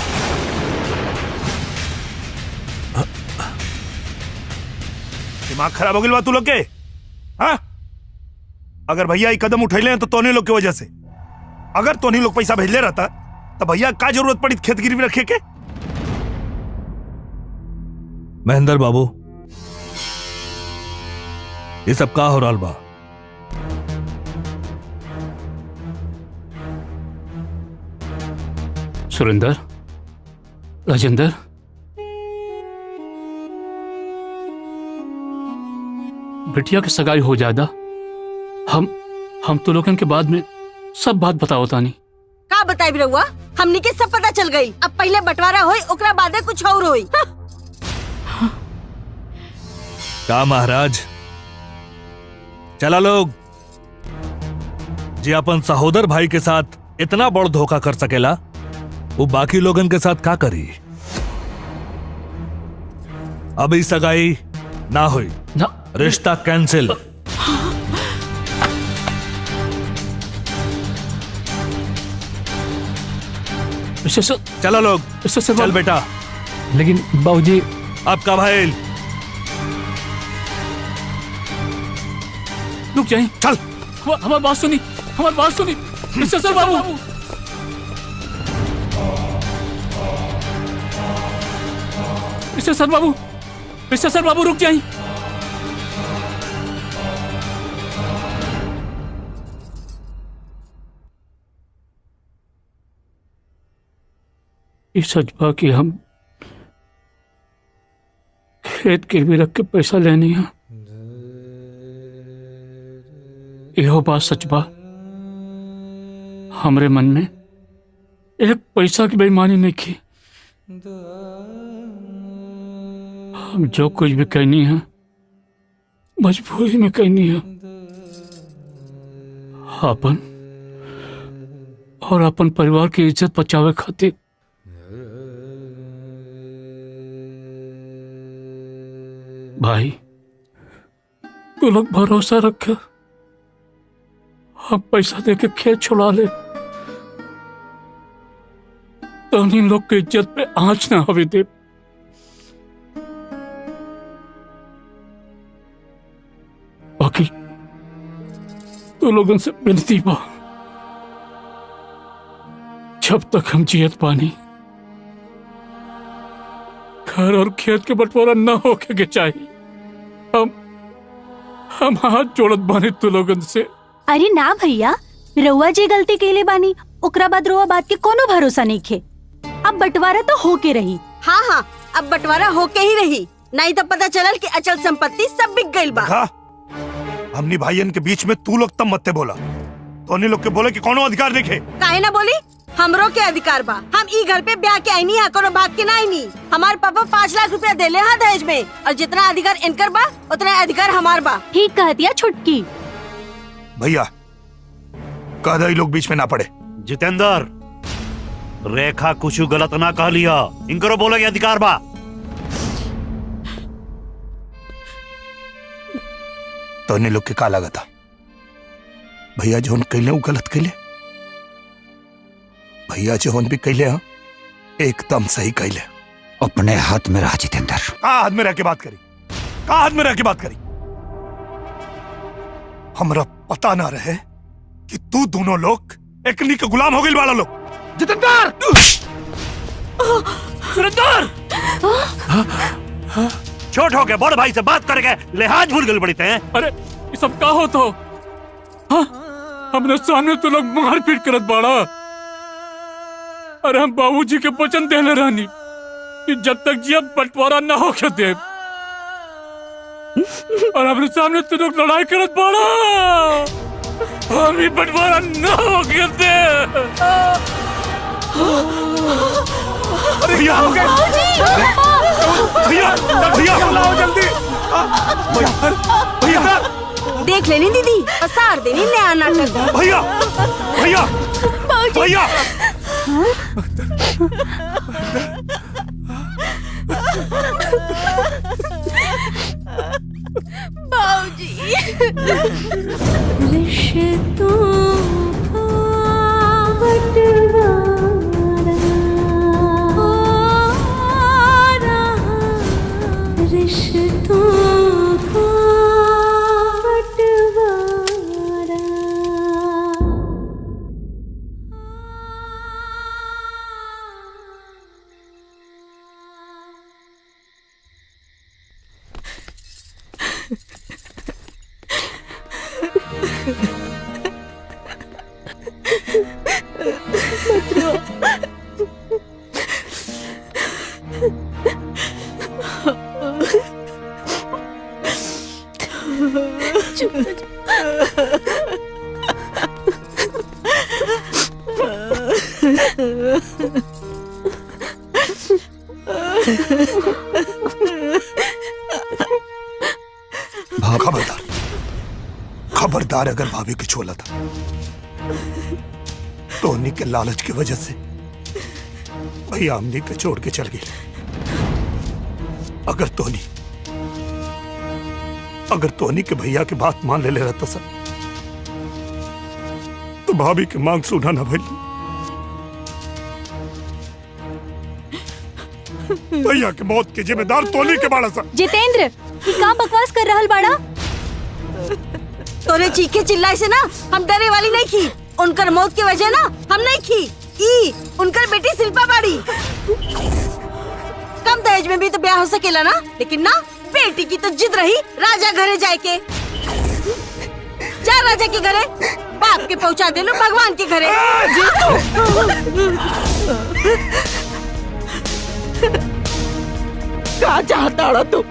दिमाग खराब हो गया बा तू लोग के हाँ अगर भैया ये कदम उठैले हैं तो तोने लोग की वजह से अगर तोनी लोग पैसा भेजले रहता तो भैया का जरूरत पड़ी खेत गिरवी रखे के महेंद्र बाबू ये सब का हो रहा बा सुरेंद्र राजेंद्र बिटिया की सगाई हो जादा हम हम तो लोगन के बाद में सब बात बताओ तानी का बताई रहुआ हमनी के सब पता चल गई अब पहले बंटवारा होई ओकरा बादे कुछ और होई हाँ। का महाराज चला लोग जी अपन सहोदर भाई के साथ इतना बड़ धोखा कर सकेला वो बाकी लोगन के साथ का करी अभी सगाई ना हुई ना रिश्ता कैंसिल चलो लोग चल बेटा लेकिन बाबूजी आपका भाई रुक जाइए चल हमारी बात सुनी हमारी बात सुनी मिस्टर सर बाबू मिस्टर सर बाबू मिस्टर सर बाबू रुक जाइए ये सच बा कि हम खेत गिरवी रख के पैसा लेनी है यहो बात सच बा हमरे मन में एक पैसा की बेईमानी नहीं की हम जो कुछ भी कहनी है मजबूरी में कहनी है अपन और अपन परिवार की इज्जत बचावे खातिर भाई तू लोग भरोसा रख हम पैसा दे के खेत छुड़ा ले तो इन लोग की इज्जत पे आंच ना हवे दे बाकी तू लोगों से विनती बा जब तक हम जियत पानी घर और खेत के बंटवारा न होके के चाहिए हम हम हाथ जोड़त बानी तू लोगन से अरे ना भैया रउआ जे गलती कैले बानी ओकरा बाद रउआ बात के कोनो भरोसा नहीं खे अब बंटवारा तो होके रही हाँ हाँ अब बंटवारा होके ही रही नहीं तो पता चलल कि अचल संपत्ति सब बिक गई बा देखा हमनी भाईयन के बीच में तू लोग तब मत्ते बोला तो लोग के बोले कि कोनो अधिकार नहीं खे काहे ना बोली हमरो के अधिकार बा हम ई घर पे ब्याह के आईनी है कोनो भाग के ना आईनी हमार पापा पाँच लाख रुपया देले हाँ दहेज में और जितना अधिकार इनकर बा उतना अधिकार हमार बा ठीक कहतिया छुटकी भैया कह दे लोग बीच में ना पड़े जितेंद्र रेखा कुछ गलत ना कह लिया इनकरो बोले के अधिकार बा तो लोग के का लगा था भैया जोन कैले वो गलत कैले भैया जोन भी कैले हाँ एकदम सही कैले अपने हाथ में रहा जितेंद्र का हाथ में रह के बात करी का हाथ में रह के बात करी हमरा पता ना रहे कि तू दोनों लोग एकनी के गुलाम हो गए वाला लोग जितेंद्र सुरेंद्र छोट हो गए बड़ भाई से बात करके लिहाज भूल गए बड़ी थे अरे ये सब का हो तो हाँ हमने सामने तो लोग मार पीट करत बाड़ा अरे हम बाबूजी के वचन देले रहनी कि जब तक जिया बंटवारा न हो के दे और हमने सामने तो लोग लड़ाई करत बाड़ा हम ही बंटवारा न हो के दे भैया हो गए भैया भैया लाओ जल्दी भैया देख लेनी दीदी पसार देनी नया नाटक भैया भैया भैया रिश्तों का बंटवारा खबरदार खबरदार अगर भाभी की छोला था तो उन्हीं के लालच की वजह से भैया हमने के छोड़ के चल गई अगर तोनी अगर तोनी के भैया की बात मान ले ले रहता सर तो भाभी की मांग सुना ना भैया भैया की मौत के जिम्मेदार तोनी के बाड़ा सर जितेंद्र ये का बकवास कर रहल बाड़ा तोरे चीखे चिल्लाए से ना हम डरे वाली नहीं की उनकर मौत की वजह ना हम नहीं की ई उनकर बेटी शिल्पा बाड़ी कम दहेज में भी तो ब्याह हो सकेला ना लेकिन ना बेटी की तो जिद रही राजा घरे जाए के जा राजा के घरे बाप के पहुंचा दे लो भगवान के घरे का चाहता रहा तू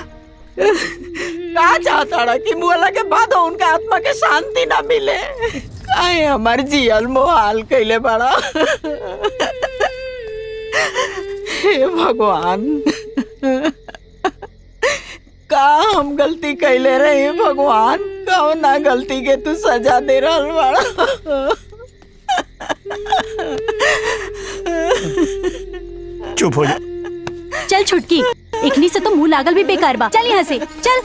का चाहता रहा कि मुअला के बाद उनका आत्मा के शांति ना मिले काहे हमार जियल मोहाल कैले बड़ा हे भगवान का हम गलती कैले रहे भगवान कौना गलती के तू सजा दे रहल बड़ा चुप हो जा चल छुटकी इखनी से तो मुंह लागल भी बेकार बा चल यहाँ से चल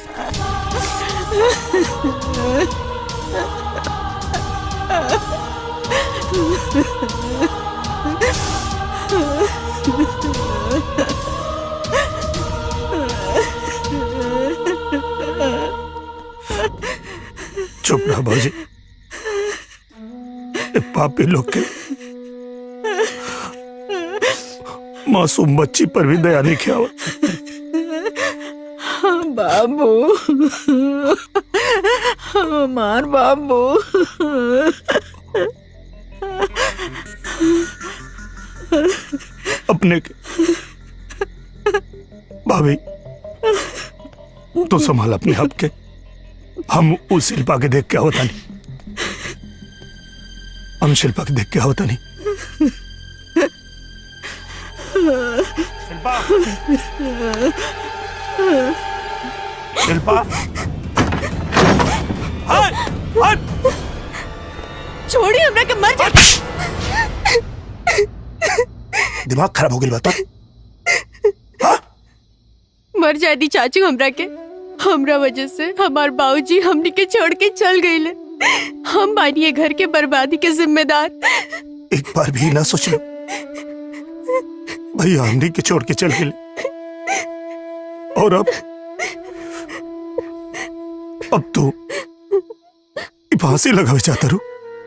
चुप रहा भौजी ए पापी लोग के मासूम बच्ची पर भी दया नहीं किया बाबू हमार बाबू अपने के भाभी तो संभाल अपने आप के हम उस शिल्पा के देख के होता नहीं हम शिल्पा के देख के होता नहीं शिल्पा शिल्पा हाय हाय छोड़ी हमरा के मर जा दिमाग खराब हो गई बता मर जाती चाचू हमरा के हमरा वजह से हमार बाबूजी हमनी के छोड़ के चल गईले हम बानी ये घर के बर्बादी के जिम्मेदार एक बार भी ना सोच लो भैया हमने के छोड़ के चल गए और अब अब तो ये फांसी लगावे चाहता रू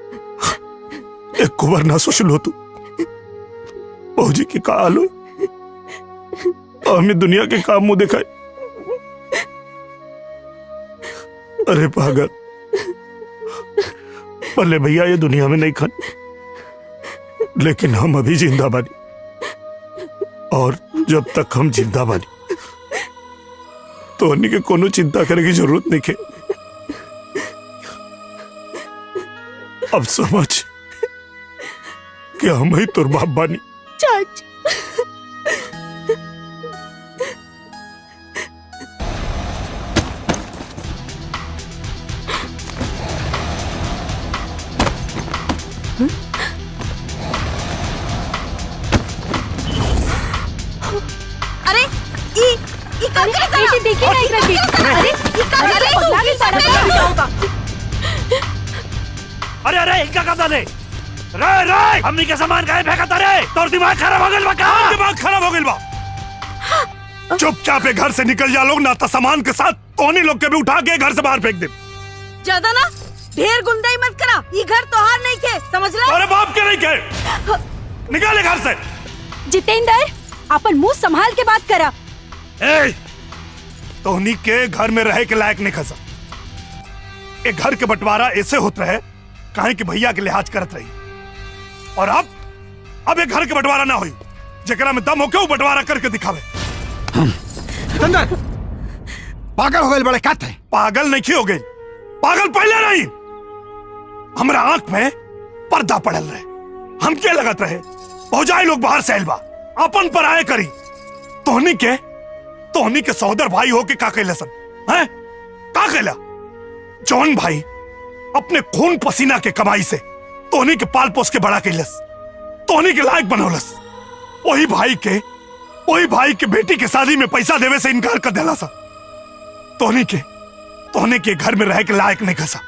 एक कुबर ना सोच लो तू बहूजी की का हाल हो हमें दुनिया के काम मुंह दिखाए अरे पागल भले भैया ये दुनिया में नहीं खान लेकिन हम अभी जिंदा बानी और जब तक हम जिंदा बानी तो अन्य के कोनो चिंता करे की जरूरत नहीं है अब समझ कि हम ही तुर बाप बानी चाचू अरे ई ई का करे करा बेटी देखी ना एकरा के अरे ई का करे तू लागे सारा काम जाऊंगा अरे अरे इनका कदम दे रे रे हमनी के सामान काहे फेंकत रे तोर दिमाग खराब हो गेल बा का दिमाग खराब हो गई बा चुपचाप ये घर से निकल जा लोग ना तो सामान के साथ तोनी लोग के भी उठा के घर से बाहर फेंक दे ज्यादा ना ढेर गुंडाई मत करा ये घर तोहार नहीं के समझ ला अरे बाप के नहीं के निकाले घर से जितेंद्र अपन मुंह संभाल के बात करा ए तोहनी के घर में रहे के लायक नहीं खसा एक घर के बंटवारा ऐसे होत रहे काहे कि भैया के लिहाज करत रही और अब अब एक घर के बंटवारा ना हुई जकरा में दम होके वो बंटवारा करके दिखावे पागल हो गए बड़े क्या थे पागल नहीं हो गए पागल पहले नहीं हमरा आंख में पर्दा पड़ल रहे हम क्या लगत रहे पहुंचाए लोग बाहर से आइल बा अपन पर आए करी तोहनी के तोहनी के सहोदर भाई हो के का कैला सन हैं का कैला जौन भाई अपने खून पसीना के कमाई से तोहनी के पाल पोस के बड़ा कैलस तोहनी के लायक बनौलस वही भाई के वही भाई के बेटी के शादी में पैसा देवे से इनकार कर देला सा तोहनी के तोहनी के घर में रह के लायक नहीं खसा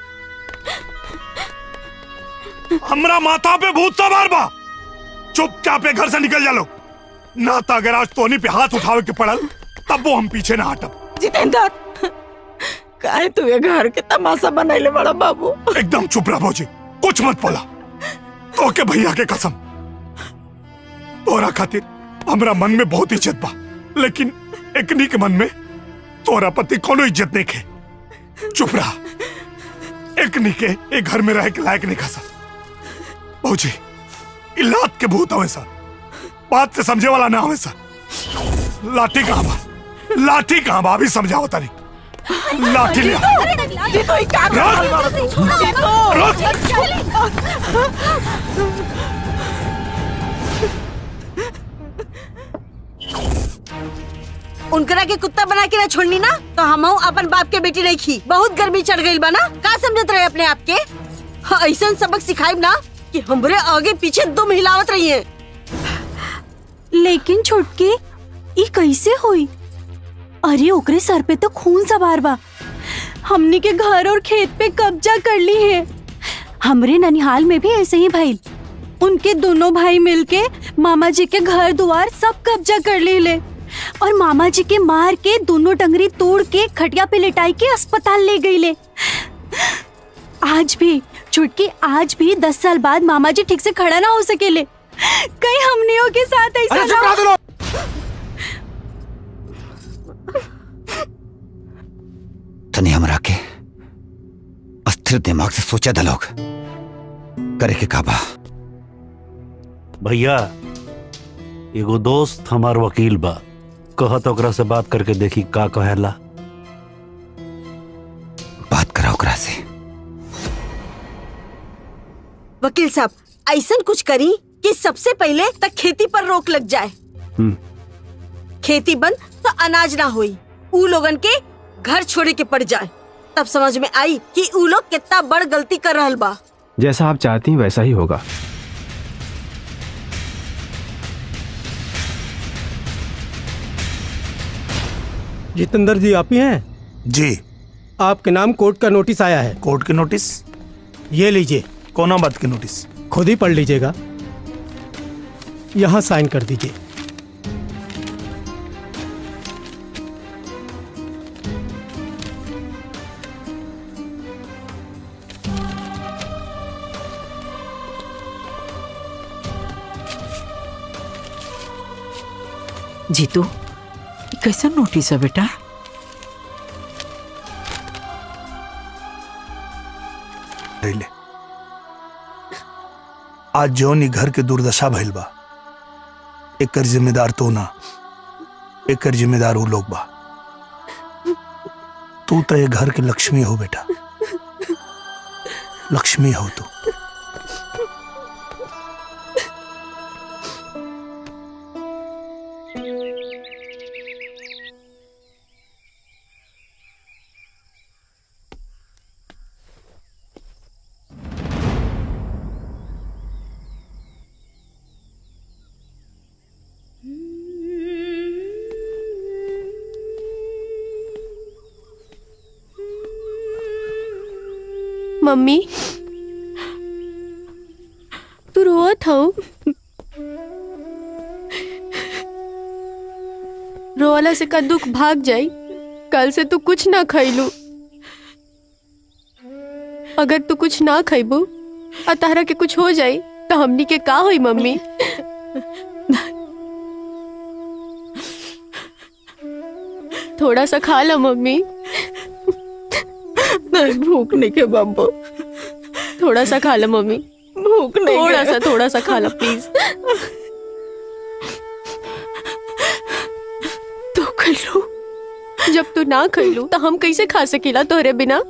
हमरा माथा पे भूत सवार बा चुपचाप ए घर से निकल जा लो ना तो अगर आज तोहनी पे हाथ उठावे के पड़ल तब वो हम पीछे ना हटब जितेंद्र काहे तू ये घर के तमाशा बनैले बड़ा बाबू एकदम चुप रह भौजी कुछ मत बोला तो के भैया के कसम तोरा खातिर हमरा मन में बहुत इज्जत बा लेकिन एकनी के मन में तोरा पति कोनो इज्जत नहीं खे चुप रहा एकनी के एक घर में रह के लायक नहीं खसा भौजी इ लात के भूत हवे सर बात से समझे वाला ना हवे सर लाठी कहाँ बा लाठी कहाँ बा अभी समझाओ तारी लाठी ले आओ। जीतो ही क्या कर रहल बाबू तू? उनकरा के कुत्ता बना के ना छोड़नी ना तो हम अपन बाप के बेटी नहीं खी बहुत गर्मी चढ़ गई बा ना का समझत रहे अपने आप के हाँ, ऐसा सबक सिखाई ना कि हमरे आगे पीछे दुम हिलावत रही है लेकिन छोटके ई कैसे हुई अरे ओकरे सर पे तो खून सवार बा हमनी के घर और खेत पे कब्जा कर ली है हमरे ननिहाल में भी ऐसे ही भइल उनके दोनों भाई मिलके मामा जी के घर द्वार सब कब्जा कर ली ले और मामा जी के मार के दोनों टंगरी तोड़ के खटिया पे लिटाई के अस्पताल ले गई ले आज भी छुटकी आज भी दस साल बाद मामा जी ठीक से खड़ा ना हो सकेले कहीं हमनियों के साथ ऐसा अरे चुप रहो तुम लोग। तनी हमरा के अस्थिर दिमाग से सोचा था लोग करे के काबा भैया एगो दोस्त हमार वकील बा कहत ओकरा से बात करके देखी का कहेला बात करा ओकरा से वकील साहब ऐसा कुछ करी कि सबसे पहले तक खेती पर रोक लग जाए हम्म। खेती बंद तो अनाज ना होई ऊ लोगन के घर छोड़े के पड़ जाए तब समझ में आई कि ऊ लोग कितना बड़ गलती कर रहल बा जैसा आप चाहती हैं वैसा ही होगा जितेंद्र जी आप ही हैं जी आपके नाम कोर्ट का नोटिस आया है कोर्ट के नोटिस ये लीजिए कौन बात की नोटिस खुद ही पढ़ लीजिएगा यहाँ साइन कर दीजिए जीतू ई कैसा नोटिस है बेटा ले ले आज जौन ई घर के दुर्दशा भइल बा एकर जिम्मेदार तो ना एकर जिम्मेदार ऊ लोग बा तू तो ये घर के लक्ष्मी हो बेटा लक्ष्मी हो तू मम्मी तू रोत हो रोवाला से का दुख भाग जाई कल से तू कुछ ना खैलू अगर तू कुछ ना खैबू और तारा के कुछ हो जाई तो हमनी के का होई मम्मी थोड़ा सा खा ला मम्मी नहीं भूख नहीं के बाबू थोड़ा सा खा ला मम्मी भूख नहीं थोड़ा के। सा थोड़ा सा खा ला प्लीज तू खैलू जब तू ना खैलू तो हम कैसे खा सकीला तोहरे बिना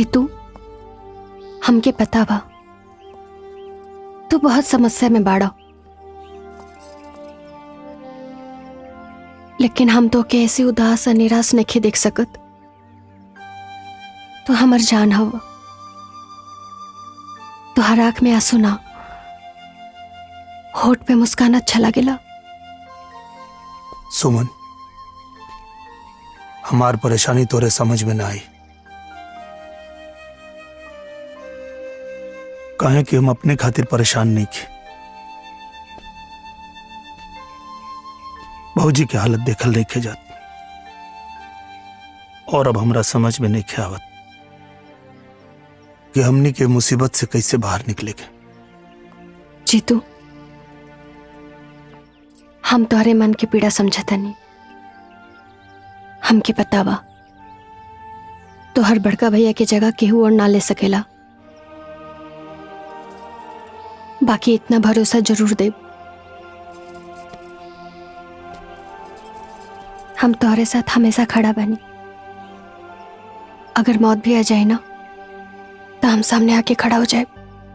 जीतू हमके पता बा तू बहुत समस्या में बाड़ा लेकिन हम तो के ऐसे उदास और निराश नहीं देख सकत तो हमर जान हवा तुहार आंख में आंसू ना होठ पे मुस्कान अच्छा लगेला सुमन हमार परेशानी तोरे समझ में ना आई कहे कि हम अपने खातिर परेशान नहीं थे भौजी की हालत देखल नहीं खे जात और अब हमरा समझ में नहीं खे आवत कि हमनी के मुसीबत से कैसे बाहर निकलेगे जीतू हम तोहरे मन की पीड़ा समझता नहीं हमके पता बा तोहर बड़का भैया के जगह केहू और ना ले सकेला बाकी इतना भरोसा जरूर दे हम तोहरे साथ हमेशा खड़ा बनी अगर मौत भी आ जाए ना तो हम सामने आके खड़ा हो जाए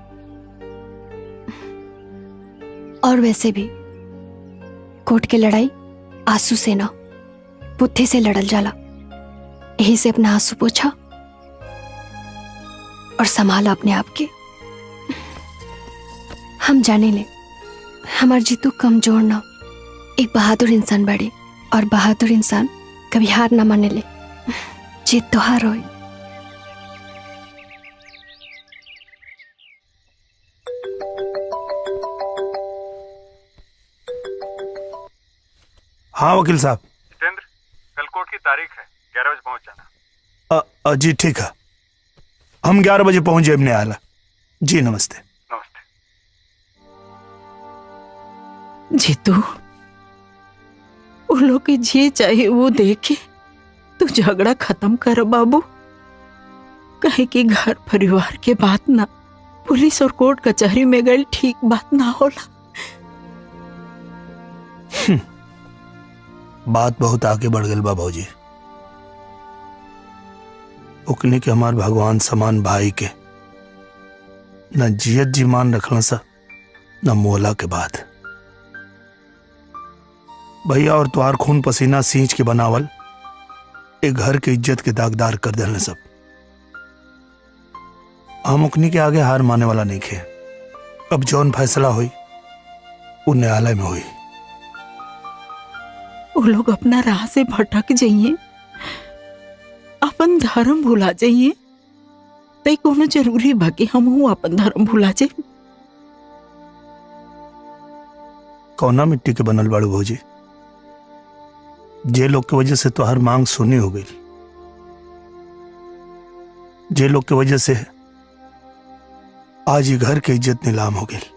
और वैसे भी कोर्ट की लड़ाई आंसू से ना बुद्धि से लड़ल जाला यही से अपना आंसू पोछा और संभाला अपने आप के हम जाने ले हमार जीतू कमजोर ना एक बहादुर इंसान बड़े और बहादुर इंसान कभी हार ना माने ले जीत तो हार होए हाँ वकील साहब जितेंद्र कल कोर्ट की तारीख है ग्यारह बजे पहुंच जाना अ, अ, जी ठीक है हम ग्यारह बजे पहुंच जाए न्यायालय जी नमस्ते जीतू वो लोग के जे चाहे वो देखे तू झगड़ा खत्म कर बाबू कहे कि घर परिवार के बात ना पुलिस और कोर्ट कचहरी में गई ठीक बात ना होला बात बहुत आगे बढ़ गई बा भौजी उकनी के हमार भगवान समान भाई के न जियत जी मान रखला सा न मोला के बाद भैया और तुहार खून पसीना सींच के बनावल एक घर के इज्जत के दागदार कर देने सब हम उकनी के आगे हार माने वाला नहीं खे अब जौन फैसला हुई वो न्यायालय में हुई वो लोग अपना राह से भटक जाइए अपन धर्म भुला जाइए तई कोनो जरूरी बा कि हम अपन धर्म भुला जाए कौना मिट्टी के बनल बाड़ू भौजी जे लोग के वजह से तोहर मांग सुनी हो गई जे लोग के वजह से आज ये घर के इज्जत नीलाम हो गई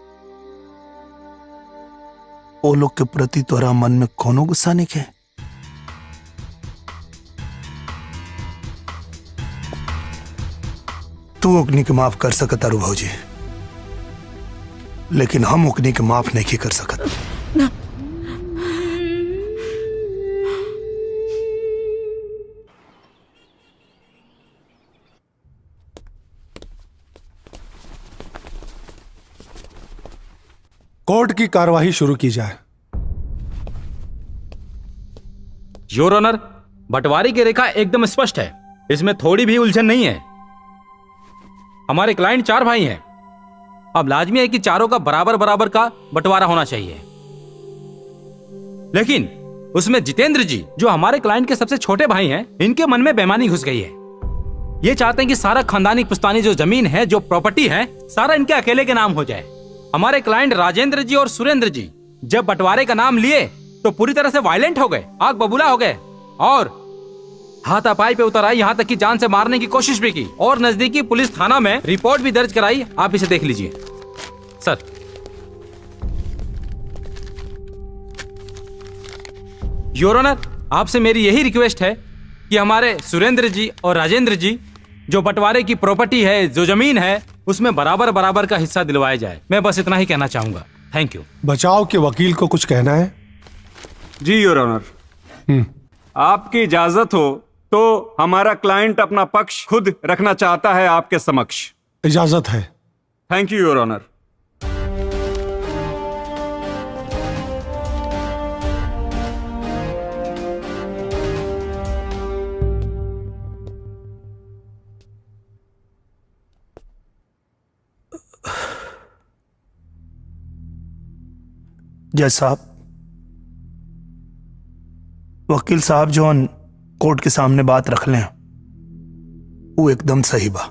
ओ लोग के प्रति तोरा मन में कोनो गुस्सा नहीं है तू ओकनी के माफ कर सकत अरु भौजी लेकिन हम ओकनी के माफ नहीं कर सकत कोर्ट की कार्यवाही शुरू की जाए योर ऑनर बंटवारे की रेखा एकदम स्पष्ट है इसमें थोड़ी भी उलझन नहीं है हमारे क्लाइंट चार भाई हैं अब लाजमी है कि चारों का बराबर बराबर का बंटवारा होना चाहिए लेकिन उसमें जितेंद्र जी जो हमारे क्लाइंट के सबसे छोटे भाई हैं इनके मन में बेमानी घुस गई है ये चाहते हैं कि सारा खानदानी पुस्तानी जो जमीन है जो प्रॉपर्टी है सारा इनके अकेले के नाम हो जाए हमारे क्लाइंट राजेंद्र जी और सुरेंद्र जी जब बंटवारे का नाम लिए तो पूरी तरह से वायलेंट हो गए आग बबूला हो गए और हाथापाई पे उतर आई यहाँ तक कि जान से मारने की कोशिश भी की और नजदीकी पुलिस थाना में रिपोर्ट भी दर्ज कराई आप इसे देख लीजिए सर योर ऑनर आपसे मेरी यही रिक्वेस्ट है कि हमारे सुरेंद्र जी और राजेंद्र जी जो बंटवारे की प्रॉपर्टी है जो जमीन है उसमें बराबर बराबर का हिस्सा दिलवाया जाए मैं बस इतना ही कहना चाहूंगा थैंक यू बचाव के वकील को कुछ कहना है जी योर ऑनर आपकी इजाजत हो तो हमारा क्लाइंट अपना पक्ष खुद रखना चाहता है आपके समक्ष इजाजत है थैंक यू योर ऑनर जज साहब वकील साहब जौन कोर्ट के सामने बात रख लें वो एकदम सही बा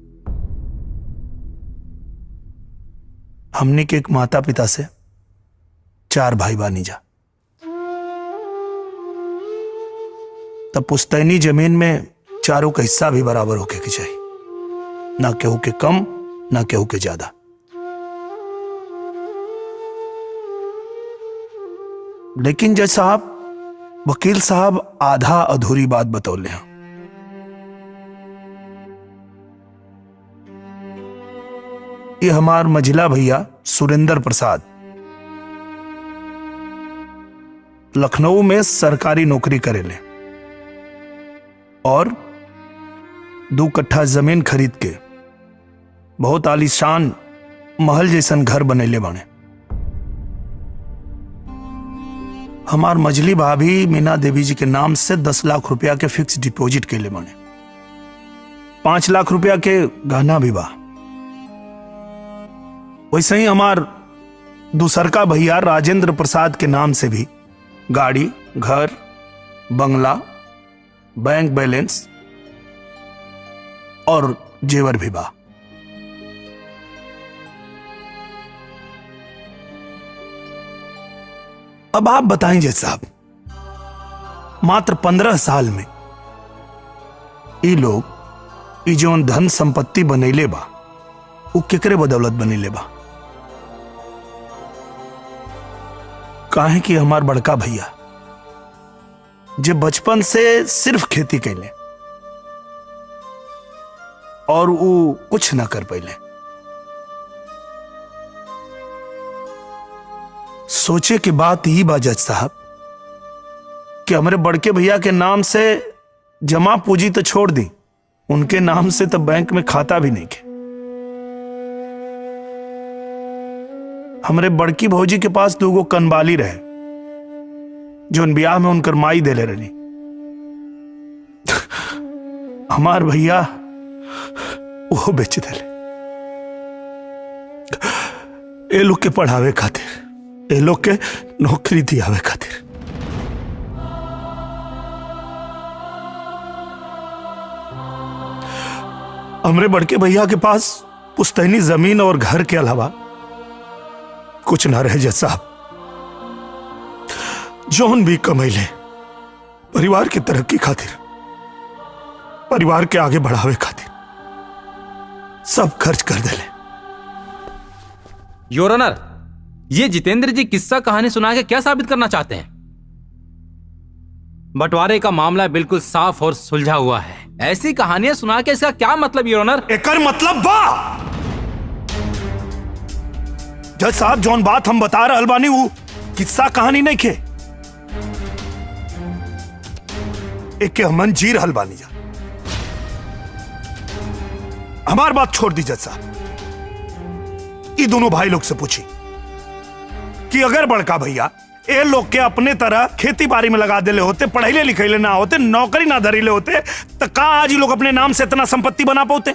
हमने के एक माता पिता से चार भाई बानी जा तब पुस्तैनी जमीन में चारों का हिस्सा भी बराबर होके के चाहिए ना केहू के कम ना केहू के ज्यादा लेकिन जज साहब वकील साहब आधा अधूरी बात बतौले हैं ये हमार मझिला भैया सुरेंद्र प्रसाद लखनऊ में सरकारी नौकरी करेले और दो कट्ठा जमीन खरीद के बहुत आलीशान महल जैसन घर बनेले बने हमार मजली भाभी मीना देवी जी के नाम से दस लाख रुपया के फिक्स डिपॉजिट के लिए बने पांच लाख रुपया के गहना भी बा वैसे ही हमार दूसर का भैया राजेंद्र प्रसाद के नाम से भी गाड़ी घर बंगला बैंक बैलेंस और जेवर भी बा अब आप बताएं जज साहब मात्र पंद्रह साल में ये लोग ई जौन धन संपत्ति बनैले बा वो केकरे बदौलत बनेले बा काहे कि हमार बड़का भैया जे बचपन से सिर्फ खेती कैले और वो कुछ ना कर पैले सोचे की बात ही बा जज साहब कि हमारे बड़के भैया के नाम से जमा पूंजी तो छोड़ दी उनके नाम से तो बैंक में खाता भी नहीं के हमारे बड़की भौजी के पास दूगो कनबाली रहे जो उन ब्याह में उनकर माई देले रही हमार भैया वो बेच देले ए लोग के पढ़ावे खातिर ए लोग के नौकरी दियावे खातिर हमरे बड़के भैया के पास पुस्तैनी जमीन और घर के अलावा कुछ ना रहे जज साहब जौन भी कमैले परिवार की तरक्की खातिर परिवार के आगे बढ़ावे खातिर सब खर्च कर देले योर ऑनर ये जितेंद्र जी किस्सा कहानी सुना के क्या साबित करना चाहते हैं बंटवारे का मामला बिल्कुल साफ और सुलझा हुआ है ऐसी कहानियां सुना के इसका क्या मतलब योर ऑनर एकर मतलब बा जज साहब जौन बात हम बता रहल बानी वो किस्सा कहानी नहीं खे एक के हमन जी रहल बानी जा हमार बात छोड़ दी जज साहब ये दोनों भाई लोग से पूछी कि अगर बड़का भैया ए लोग के अपने तरह खेती बाड़ी में लगा देले होते पढ़ैले लिखैले ना होते नौकरी ना धरीले होते तो का आज ही लोग अपने नाम से इतना संपत्ति बना पाते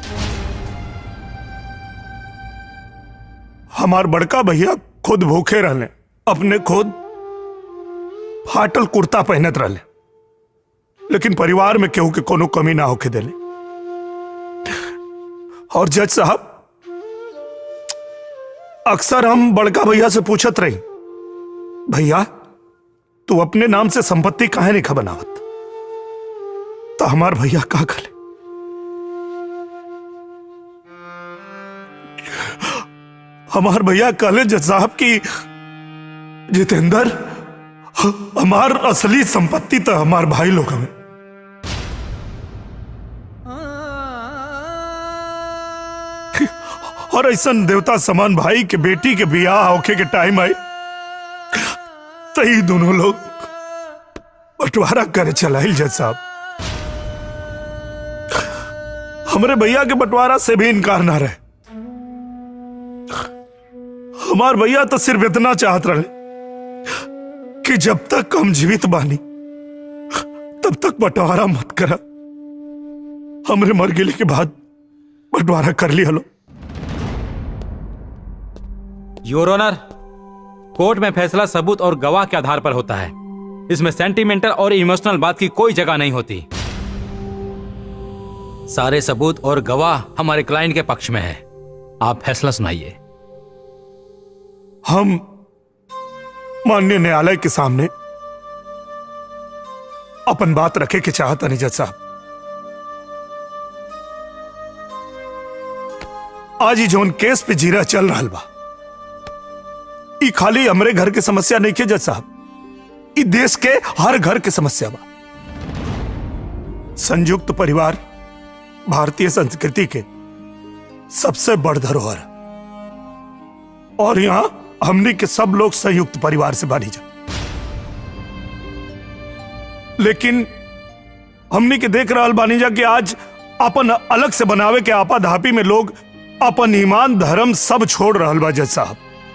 हमार बड़का भैया खुद भूखे रहले अपने खुद फाटल कुर्ता पहनत रहले लेकिन परिवार में केहू के कोनो कमी ना होके देले और जज साहब अक्सर हम बड़का भैया से पूछत रही भैया तू अपने नाम से संपत्ति काहे नहीं बनावत तो हमार भैया का खले हमार भैया कहले जज साहब की जितेंद्र हमार असली संपत्ति तो हमार भाई लोग हमें और ऐसा देवता समान भाई के बेटी के बियाह होके के टाइम आई तो ही दोनों लोग बंटवारा करे चलाइल जज साहब हमरे भैया के बंटवारा से भी इनकार ना रहे हमार भैया तो सिर्फ इतना चाहत रहे कि जब तक हम जीवित बानी तब तक बंटवारा मत करा हमरे मर गेले के बाद बंटवारा कर लिया लो योर ऑनर कोर्ट में फैसला सबूत और गवाह के आधार पर होता है इसमें सेंटिमेंटल और इमोशनल बात की कोई जगह नहीं होती सारे सबूत और गवाह हमारे क्लाइंट के पक्ष में है आप फैसला सुनाइए हम माननीय न्यायालय के सामने अपन बात रखे के चाहता नहीं जज साहब आज ही जोन केस पे जीरा चल रहा बा ई खाली हमरे घर के समस्या नहीं के जज साहब ई देश के हर घर के समस्या बा संयुक्त परिवार भारतीय संस्कृति के सबसे बड़ धरोहर है। और यहां हमने के सब लोग संयुक्त परिवार से बानी जा लेकिन हमने के देख रहा बानी जा कि आज अपन अलग से बनावे के आपा धापी में लोग अपन ईमान धर्म सब छोड़ रहा बा जज साहब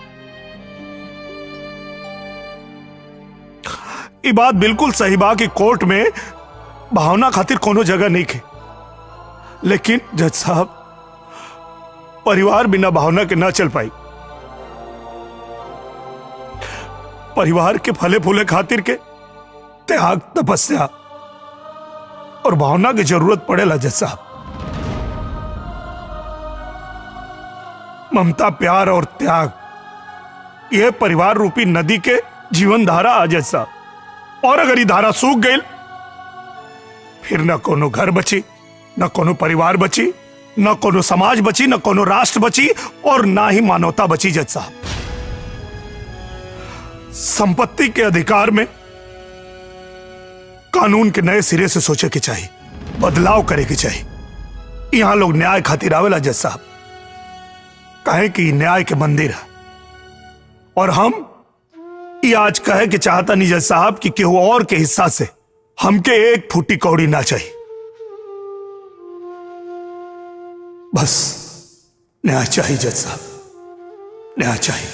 ई बात बिल्कुल सही बा कि कोर्ट में भावना खातिर कोनो जगह नहीं खे लेकिन जज साहब परिवार बिना भावना के ना चल पाई परिवार के फले फूले खातिर के त्याग तपस्या और भावना की जरूरत पड़ेला जज साहब ममता प्यार और त्याग यह परिवार रूपी नदी के जीवन धारा आ जज साहब और अगर ये धारा सूख गई फिर न कोनो घर बची न कोनो परिवार बची न कोनो समाज बची न कोनो राष्ट्र बची और ना ही मानवता बची जज साहब संपत्ति के अधिकार में कानून के नए सिरे से सोचे के चाहिए बदलाव करे के चाहिए यहां लोग न्याय खातिर आवेला जज साहब कहे कि ई न्याय के मंदिर है और हम ये आज कहे कि चाहता नहीं जज साहब कि केहू और के हिस्सा से हमके एक फूटी कौड़ी ना चाहिए बस न्याय चाहिए जज साहब न्याय चाहिए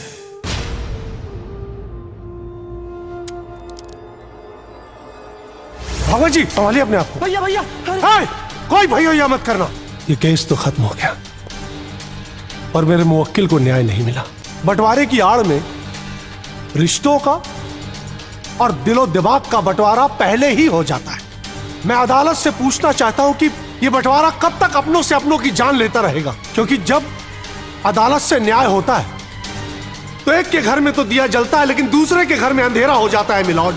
भगवान जी संभालिए अपने आप को भैया भैया हाय, कोई भैया भैया मत करना ये केस तो खत्म हो गया और मेरे मुवक्किल को न्याय नहीं मिला बंटवारे की आड़ में रिश्तों का और दिलो दिमाग का बंटवारा पहले ही हो जाता है मैं अदालत से पूछना चाहता हूं कि ये बंटवारा कब तक अपनों से अपनों की जान लेता रहेगा क्योंकि जब अदालत से न्याय होता है तो एक के घर में तो दिया जलता है लेकिन दूसरे के घर में अंधेरा हो जाता है मिलॉर्ड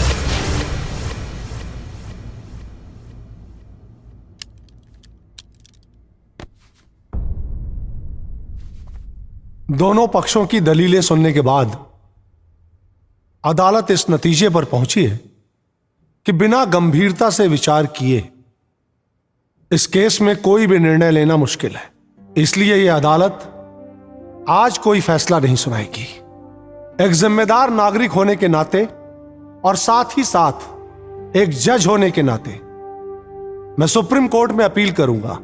दोनों पक्षों की दलीलें सुनने के बाद अदालत इस नतीजे पर पहुंची है कि बिना गंभीरता से विचार किए इस केस में कोई भी निर्णय लेना मुश्किल है इसलिए यह अदालत आज कोई फैसला नहीं सुनाएगी एक जिम्मेदार नागरिक होने के नाते और साथ ही साथ एक जज होने के नाते मैं सुप्रीम कोर्ट में अपील करूंगा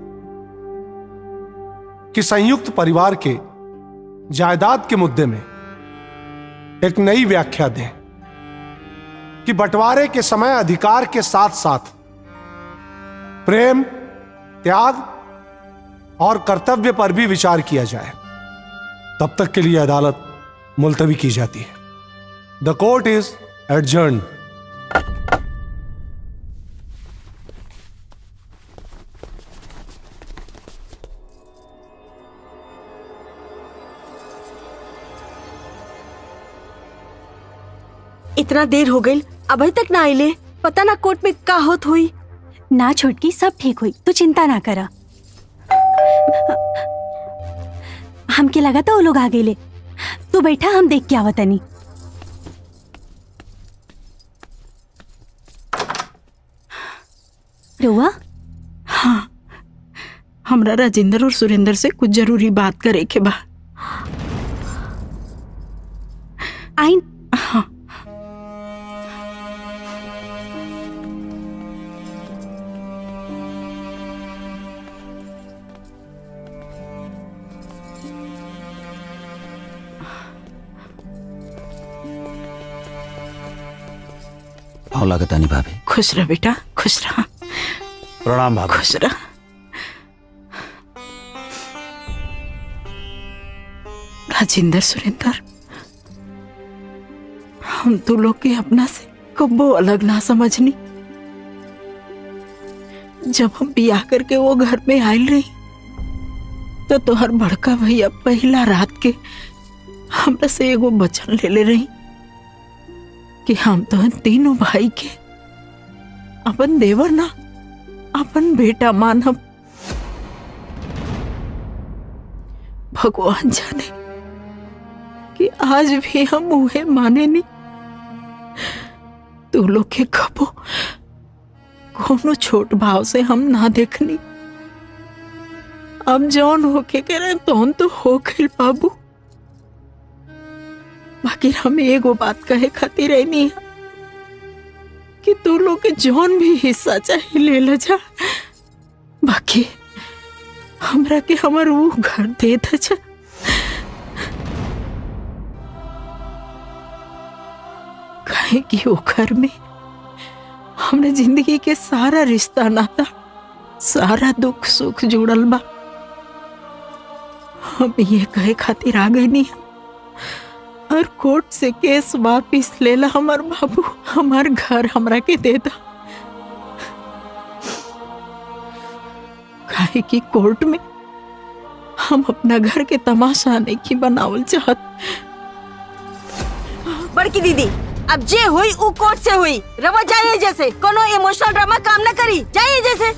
कि संयुक्त परिवार के जायदाद के मुद्दे में एक नई व्याख्या दें कि बंटवारे के समय अधिकार के साथ साथ प्रेम त्याग और कर्तव्य पर भी विचार किया जाए तब तक के लिए अदालत मुलतवी की जाती है द कोर्ट इज एडजर्न इतना देर हो गई अभी तक ना आइले पता ना कोर्ट में का होत हुई ना छोटकी सब ठीक हुई तू चिंता ना करा हमके लगा था वो लोग आ गए तू बैठा हम देख के आवतनी रुआ हाँ हमरा राजेंद्र और सुरेंद्र से कुछ जरूरी बात करे के बा आई हाँ पाँव लागत आनी भाभी खुश रह बेटा खुश रह प्रणाम भाभी खुश रह राजेंद्र सुरेंद्र हम तो लोग के अपना से कब्बो अलग ना समझनी जब हम बियाह करके वो घर में आयल रही तो तोहर बड़का भैया पहला रात के हमरा से एगो वचन ले ले रही कि हम तो तीनों भाई के अपन देवर ना अपन बेटा मानब भगवान जाने कि आज भी हम उहे माने नहीं तू लोग के कबो कोनो छोट भाव से हम ना देखनी अब जौन होके के रहे तौन तो हो गइल बाबू बाकी हम एगो बात कहे खातिर रहनी है कि तू लोग के जौन भी हिस्सा चाहे ले ले जा बाकी हमरा के हमर वो घर दे दे जा काहे कि वो घर में हमने जिंदगी के सारा रिश्ता नाता सारा दुख सुख जुड़ल बा हम ये कहे खातिर आ गई नहीं और कोर्ट से केस वापिस लेला हमार बाबू हमार घर हमरा के दे दा काहे कि कोर्ट में हम अपना घर के तमाशा नहीं की बनावल चाहत बड़की दीदी अब जे हुई उ कोर्ट से हुई रवा जाइए जैसे कोनो इमोशनल ड्रामा काम न करी जाइए जैसे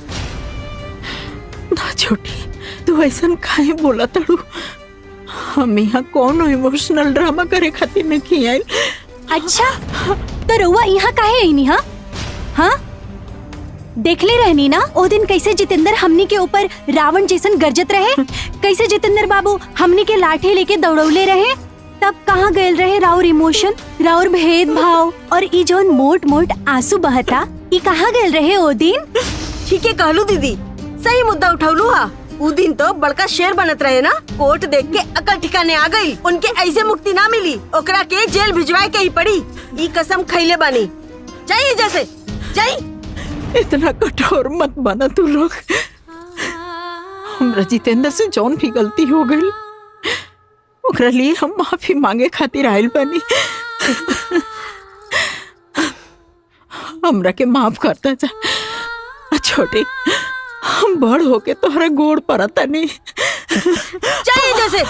ना छोटी तू ऐसा काहे बोला तड़ू हम यहाँ कौन इमोशनल ड्रामा करे खातिर नहीं आयल अच्छा तो रउआ यहाँ काहे आई नी हाँ हाँ देखले रहनी ना ओ दिन कैसे जितेंद्र हमनी के ऊपर रावण जैसन गरजत रहे कैसे जितेंद्र बाबू हमनी के लाठी लेके दौड़ौले रहे तब कहाँ गए रहे राउर इमोशन राउर भेदभाव और ई जौन मोट मोट आंसू बहता ई कहाँ गए रहे ओ दिन ठीक है कहलू दीदी सही मुद्दा उठौलू हा उ दिन तो बड़का शेर बनत रहे ना कोर्ट देख के अकल ठिकाने आ गई उनके ऐसे मुक्ति ना मिली ओकरा के जेल भिजवाए के ही पड़ी ई कसम खैले बानी जाइए जैसे जाइए इतना कठोर मत बना तू लोग हमरा जितेंद्र से जौन भी गलती हो गई ओकरा लिए हम माफी मांगे खातिर आयल बनी हमरा के माफ करता जा आ छोटे हम बड़ होके तोहरा गोड़ पड़ता नहीं जाइए जैसे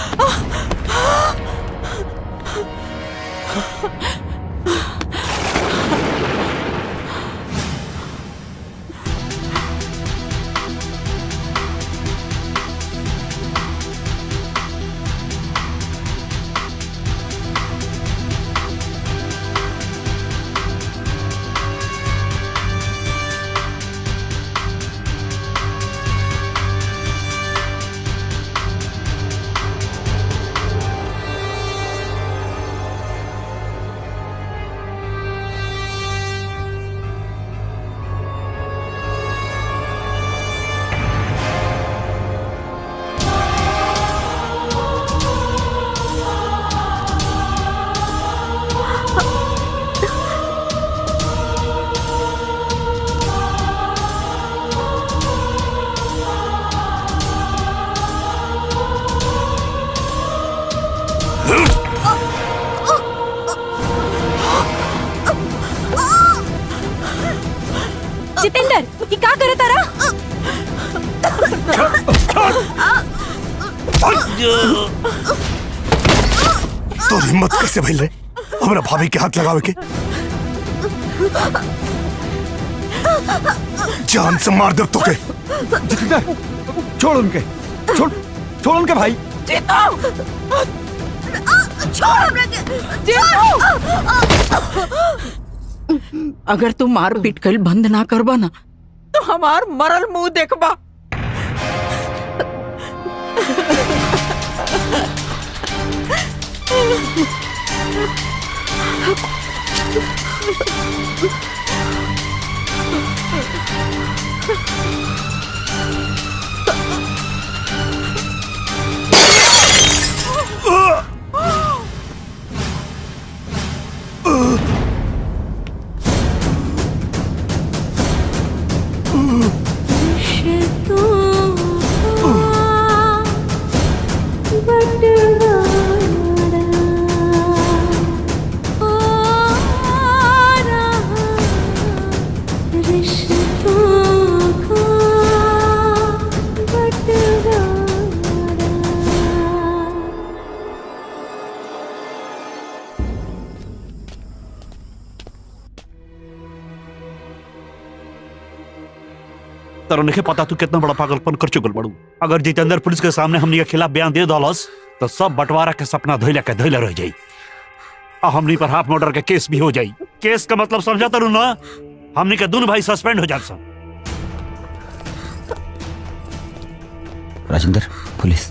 जितेंद्र ये का करे तारा तो हिम्मत कैसे भइल रे हमरा भाभी के हाथ लगावे के जान से मार दे तोके छोड़ उनके छोड़ छोड़ उनके भाई छोड़ हमरा के अगर तू मार पीट कर बंद ना करबा ना तो हमार मरल मुंह देखबा तरह नहीं पता तू कितना बड़ा पागलपन कर चुकल बड़ू अगर जितेंद्र पुलिस के सामने हमनी के खिलाफ बयान दे दलस तो सब बंटवारा के सपना धोइला के धोइला रह जाई आ हमनी पर हाफ मर्डर के केस भी हो जाई केस का मतलब समझा तरु ना हमनी के दोनों भाई सस्पेंड हो जात सब राजेंद्र पुलिस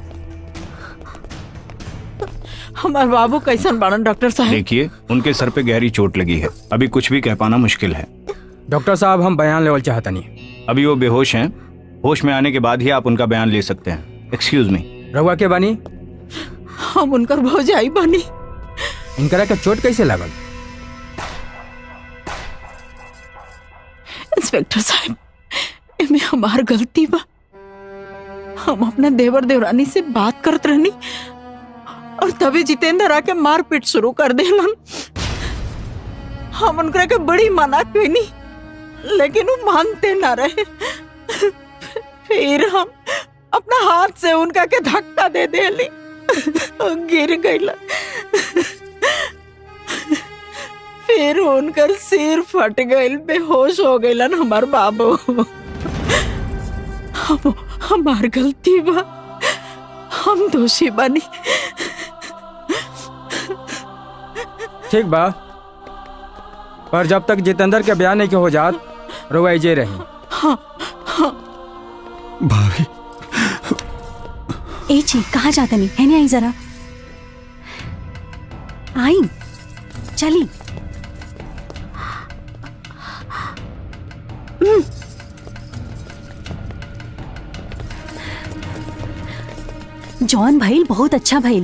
हमार बाबू कैसन बाड़न डॉक्टर साहब देखिए उनके सर पे गहरी चोट लगी है अभी कुछ भी कह पाना मुश्किल है डॉक्टर साहब हम बयान लेवल चाहता नहीं अभी वो बेहोश हैं होश में आने के बाद ही आप उनका बयान ले सकते हैं एक्सक्यूज मी रहुआ के बानी हम उनकर भौजाई बनी इनकरा के चोट कैसे लागल इंस्पेक्टर साहब एमे हमार गलती बा हम अपना देवर देवरानी से बात करत रहनी और तभी जितेंद्र आके मारपीट शुरू कर देलन हम उनकरा के बड़ी मना कईनी लेकिन वो मानते ना रहे फिर हम अपना हाथ से उनका के धक्का दे देली और गिर गईला फिर उनकर सिर फट गईल बेहोश हो गईलन हमार बाबू हम हमार गलती बा हम दोषी बनी ठीक बा पर जब तक जितेंद्र के बयान नहीं के हो जात रहुआ जे रही हाँ हाँ भाभी ए जी कहाँ जाते नहीं है नहीं आई जरा आई चली हम्म, जॉन भइल बहुत अच्छा भइल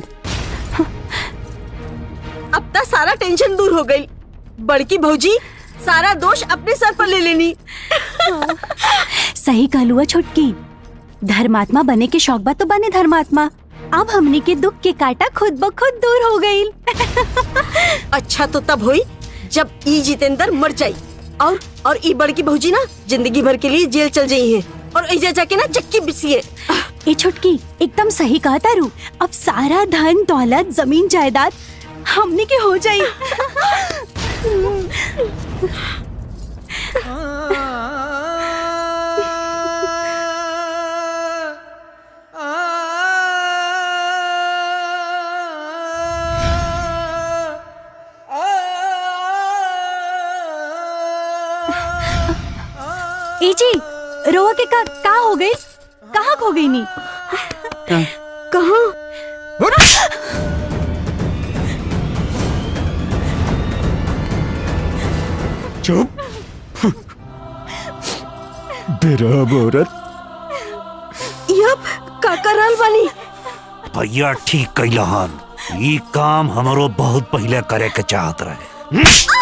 अब तक सारा टेंशन दूर हो गई बड़की भौजी सारा दोष अपने सर पर ले लेनी सही कहलुआ छोटकी धर्मात्मा बने के शौक बा तो बने धर्मात्मा अब हमने के दुख के काटा खुद ब खुद दूर हो गई अच्छा तो तब हुई जब ई जितेंद्र मर जाई और और ई बड़की भौजी ना जिंदगी भर के लिए जेल चल जाई है और ऐजा जाके ना चक्की बिसिए ए छोटकी एकदम सही कहा तारू अब सारा धन दौलत जमीन जायदाद हमने के हो जाई ए जी रोआ के का, का हो गई कहाँ खो गई नी कहाँ चुप बेरहम औरत यप का करल बनी भैया ठीक कैलहन ई काम हमरो बहुत पहले करे के चाहत रहे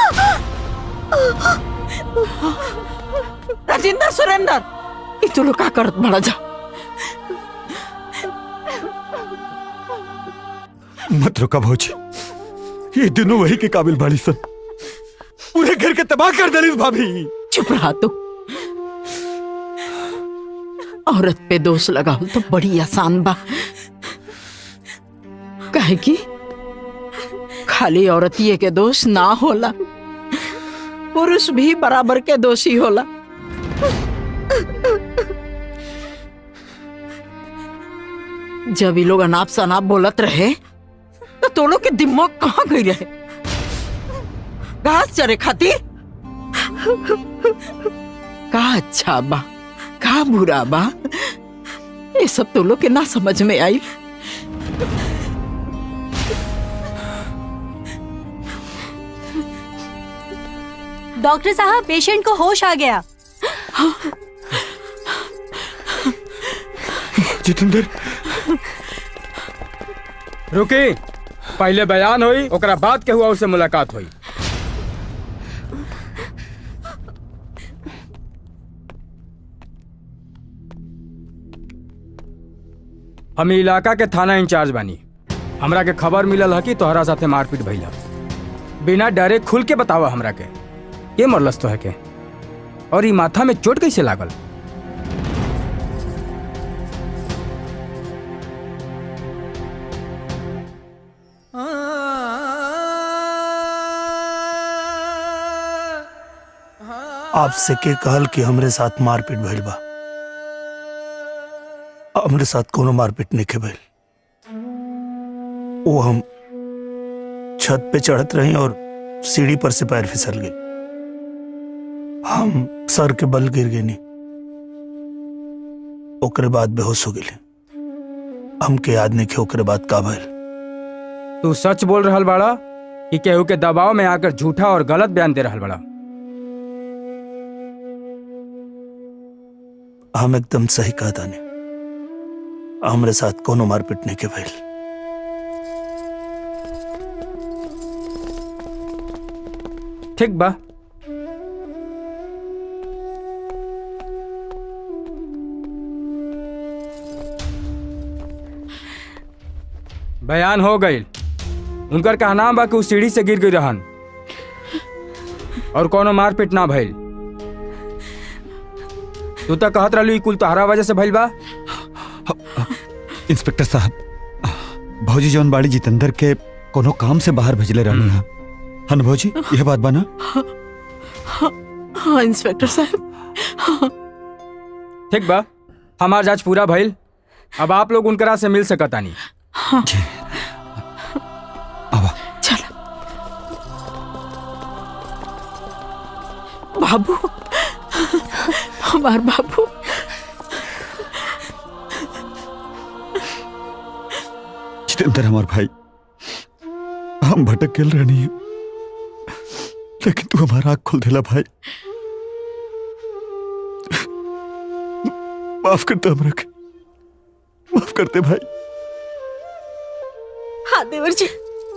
राजेंद्र सुरेंद्र ई तू लोग का करत बड़ा जा मत रुका भौजी ये दोनों वही के काबिल बाड़ी सन पूरे घर के तबाह कर दलिस भाभी चुप रहा तू औरत पे दोष लगाओ तो बड़ी आसान बा काहे कि खाली औरतिये के दोष ना होला पुरुष भी बराबर के दोषी होला जब ये लोग अनाप शनाप बोलत रहे तो तो लोग के दिमाग कहाँ गई रहे घास चरे खातिर का अच्छा बा का बुरा बा ये सब तो लोग के ना समझ में आई डॉक्टर साहब पेशेंट को होश आ गया जितेंद्र रुकी पहले बयान हुई ओकरा बाद के हुआ उससे मुलाकात हुई हम ई इलाका के थाना इंचार्ज बानी हमरा के खबर मिलल है कि तोहरा साथे मारपीट भइल है बिना डरे खुल के बतावा हमरा के के मरलस तो है के और ई माथा में चोट कैसे लागल आपसे के कहल कि हमरे साथ मारपीट भइल बा हमरे साथ कोनो मारपीट नहीं के भइल वो हम छत पे चढ़त रही और सीढ़ी पर से पैर फिसल गए हम सर के बल गिर गए नहीं ओकरे बाद बेहोश हो गए हमके याद नहीं के ओकरे बाद का भइल तू सच बोल रहल बड़ा कि केहू के दबाव में आकर झूठा और गलत बयान दे रहल बड़ा हम एकदम सही कहा ताने हमरे साथ कोनो मारपीट नहीं के भइल ठीक बा बयान हो गई उनकर कहना बा कि उ सीढ़ी से गिर गई रहन और कोनो मारपीट ना भइल तू तो कहत रहलू कुल तोहरा वजह से भइल बा इंस्पेक्टर साहब भौजी जौन बाड़ी जितेंद्र के कोनो काम से बाहर भेजले रहनी हा हन भौजी यह बात बना हाँ, हाँ इंस्पेक्टर साहब हाँ, ठीक बा हमार जांच पूरा भइल अब आप लोग उनकरा से मिल सकता नहीं हाँ। चल बाबू हमार बाबू जितेंद्र हमार भाई हम भटक गेल रहनी है लेकिन तू हमारा आँख खोल देला भाई माफ करते हमरा के माफ करते भाई हाँ देवर जी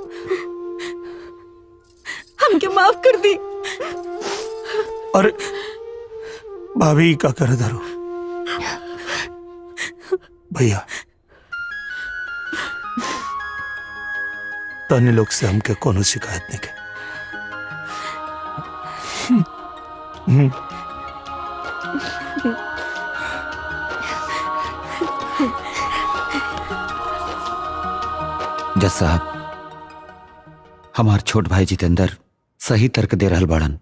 हमके माफ कर दी अरे भाभी का कर धरो भैया तने लोग से हमके कोनो शिकायत नहीं के हम्म, जज साहब हमार छोट भाई जितेंद्र सही तर्क दे रहल बाड़न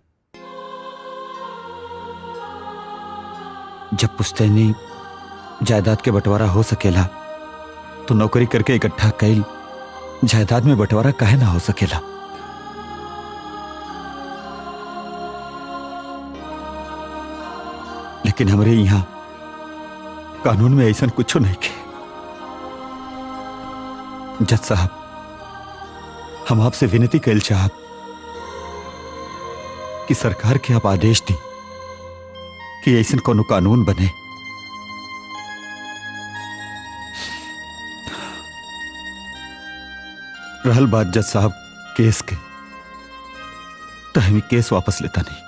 जब पुश्तैनी जायदाद के बंटवारा हो सकेला तो नौकरी करके इकट्ठा कैल जायदाद में बंटवारा काहे ना हो सकेला लेकिन हमरे यहाँ कानून में ऐसा कुछ नहीं के जज साहब हम आपसे विनती कैल चाहब कि सरकार के आप आदेश दी कि ऐसा कोनो कानून बने रहल बात जज साहब केस के तो हम केस वापस लेता नहीं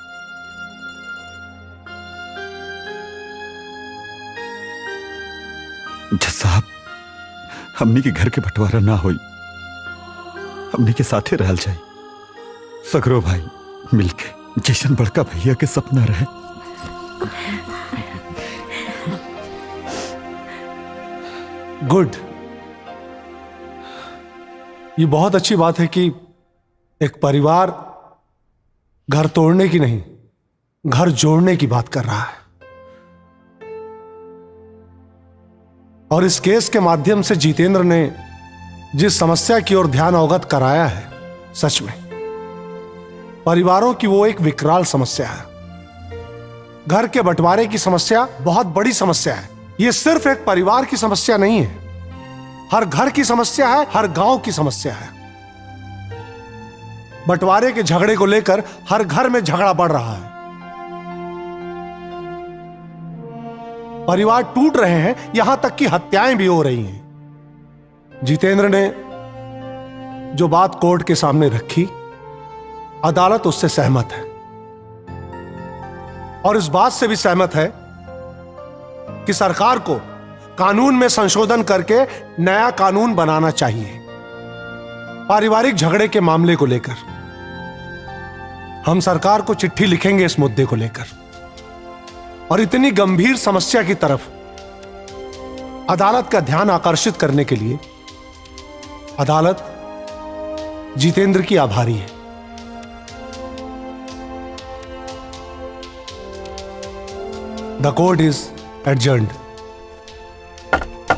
जज साहब हमनी के घर के बंटवारा ना होई हमनी के साथे रहल जाए सगरो भाई मिलके जैसन बड़का भैया के सपना रहे गुड ये बहुत अच्छी बात है कि एक परिवार घर तोड़ने की नहीं घर जोड़ने की बात कर रहा है और इस केस के माध्यम से जितेंद्र ने जिस समस्या की ओर ध्यान अवगत कराया है सच में परिवारों की वो एक विकराल समस्या है घर के बंटवारे की समस्या बहुत बड़ी समस्या है ये सिर्फ एक परिवार की समस्या नहीं है हर घर की समस्या है हर गांव की समस्या है बंटवारे के झगड़े को लेकर हर घर में झगड़ा बढ़ रहा है परिवार टूट रहे हैं यहां तक कि हत्याएं भी हो रही हैं जितेंद्र ने जो बात कोर्ट के सामने रखी अदालत उससे सहमत है और इस बात से भी सहमत है कि सरकार को कानून में संशोधन करके नया कानून बनाना चाहिए पारिवारिक झगड़े के मामले को लेकर हम सरकार को चिट्ठी लिखेंगे इस मुद्दे को लेकर और इतनी गंभीर समस्या की तरफ अदालत का ध्यान आकर्षित करने के लिए अदालत जितेंद्र की आभारी है द कोर्ट इज एडजर्न्ड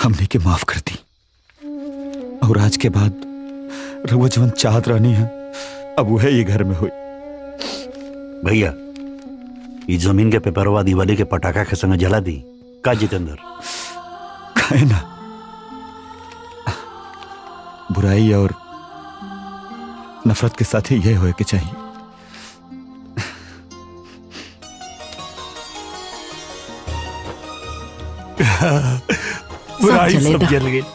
हमने के माफ कर दी और आज के बाद रघुआ जवन चाहत रहनी है अब वह ये घर में हुई भैया ये जमीन के पेपरवा दिवाली के पटाखा के संग जला दी का जितेंद्र खाए ना बुराई और नफरत के साथ ही यह होए के चाहिए बुराई सब चलेगा। जल गई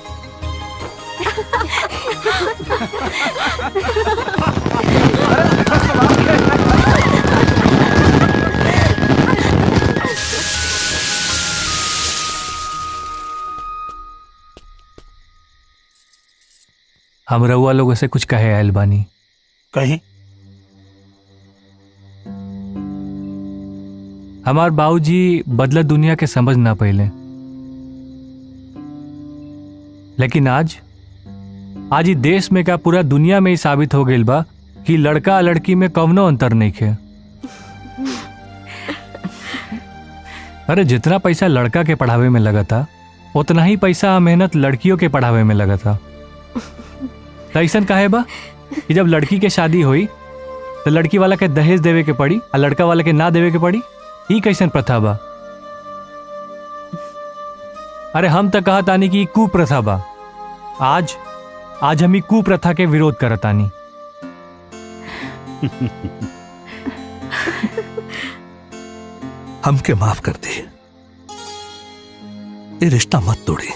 हम रउआ लोगों से कुछ कहे आयल बानी कहीं हमार बाबूजी बदलत दुनिया के समझ ना पहले लेकिन आज आज ही देश में का पूरा दुनिया में ही साबित हो गईल बा कि लड़का आ लड़की में कवनो अंतर नहीं है अरे जितना पैसा लड़का के पढ़ावे में लगा था उतना ही पैसा मेहनत लड़कियों के पढ़ावे में लगा था तो ऐसन काहे बा कि जब लड़की के शादी हुई तो लड़की वाला के दहेज देवे के पड़ी और लड़का वाला के ना देवे के पड़ी ई कैसन प्रथा बा अरे हम तो कहा तानी कि ई कुप्रथा बा आज आज हम ई कुप्रथा के विरोध करतानी हमके माफ कर दे ये रिश्ता मत तोड़ी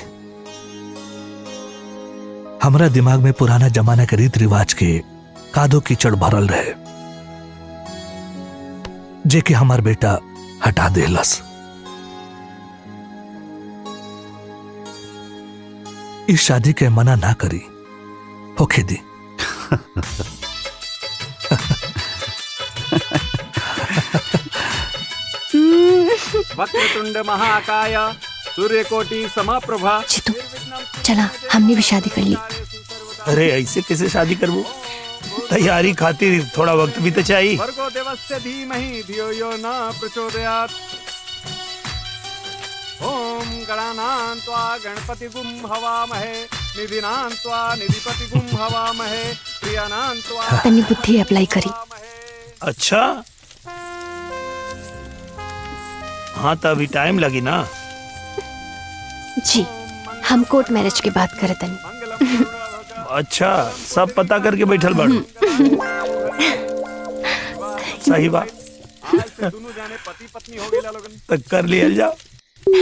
हमरा दिमाग में पुराना जमाना के रीत रिवाज के कादो कीचड़ भरल रहे जे कि हमार बेटा हटा देलस इस शादी के मना ना करी होखे दी वक्रतुंड महाकाय सूर्यकोटि समाप्रभा चला हमने भी शादी कर ली अरे ऐसे कैसे शादी करबो तैयारी खातिर थोड़ा वक्त भी तो चाहिए भर्गो देवस्य धीमहि धियो यो न प्रचोदयात् ओम गणानां त्वा गणपतिगुं हवामहे निधिनां त्वा निधिपतिगुं हवामहे प्रियानां त्वा तनी बुद्धि अप्लाई करी अच्छा हाँ तो अभी टाइम लगी ना जी हम कोर्ट मैरिज की बात करे तनी अच्छा सब पता करके बैठल बाड़ू सही बात तो कर लिया जाओ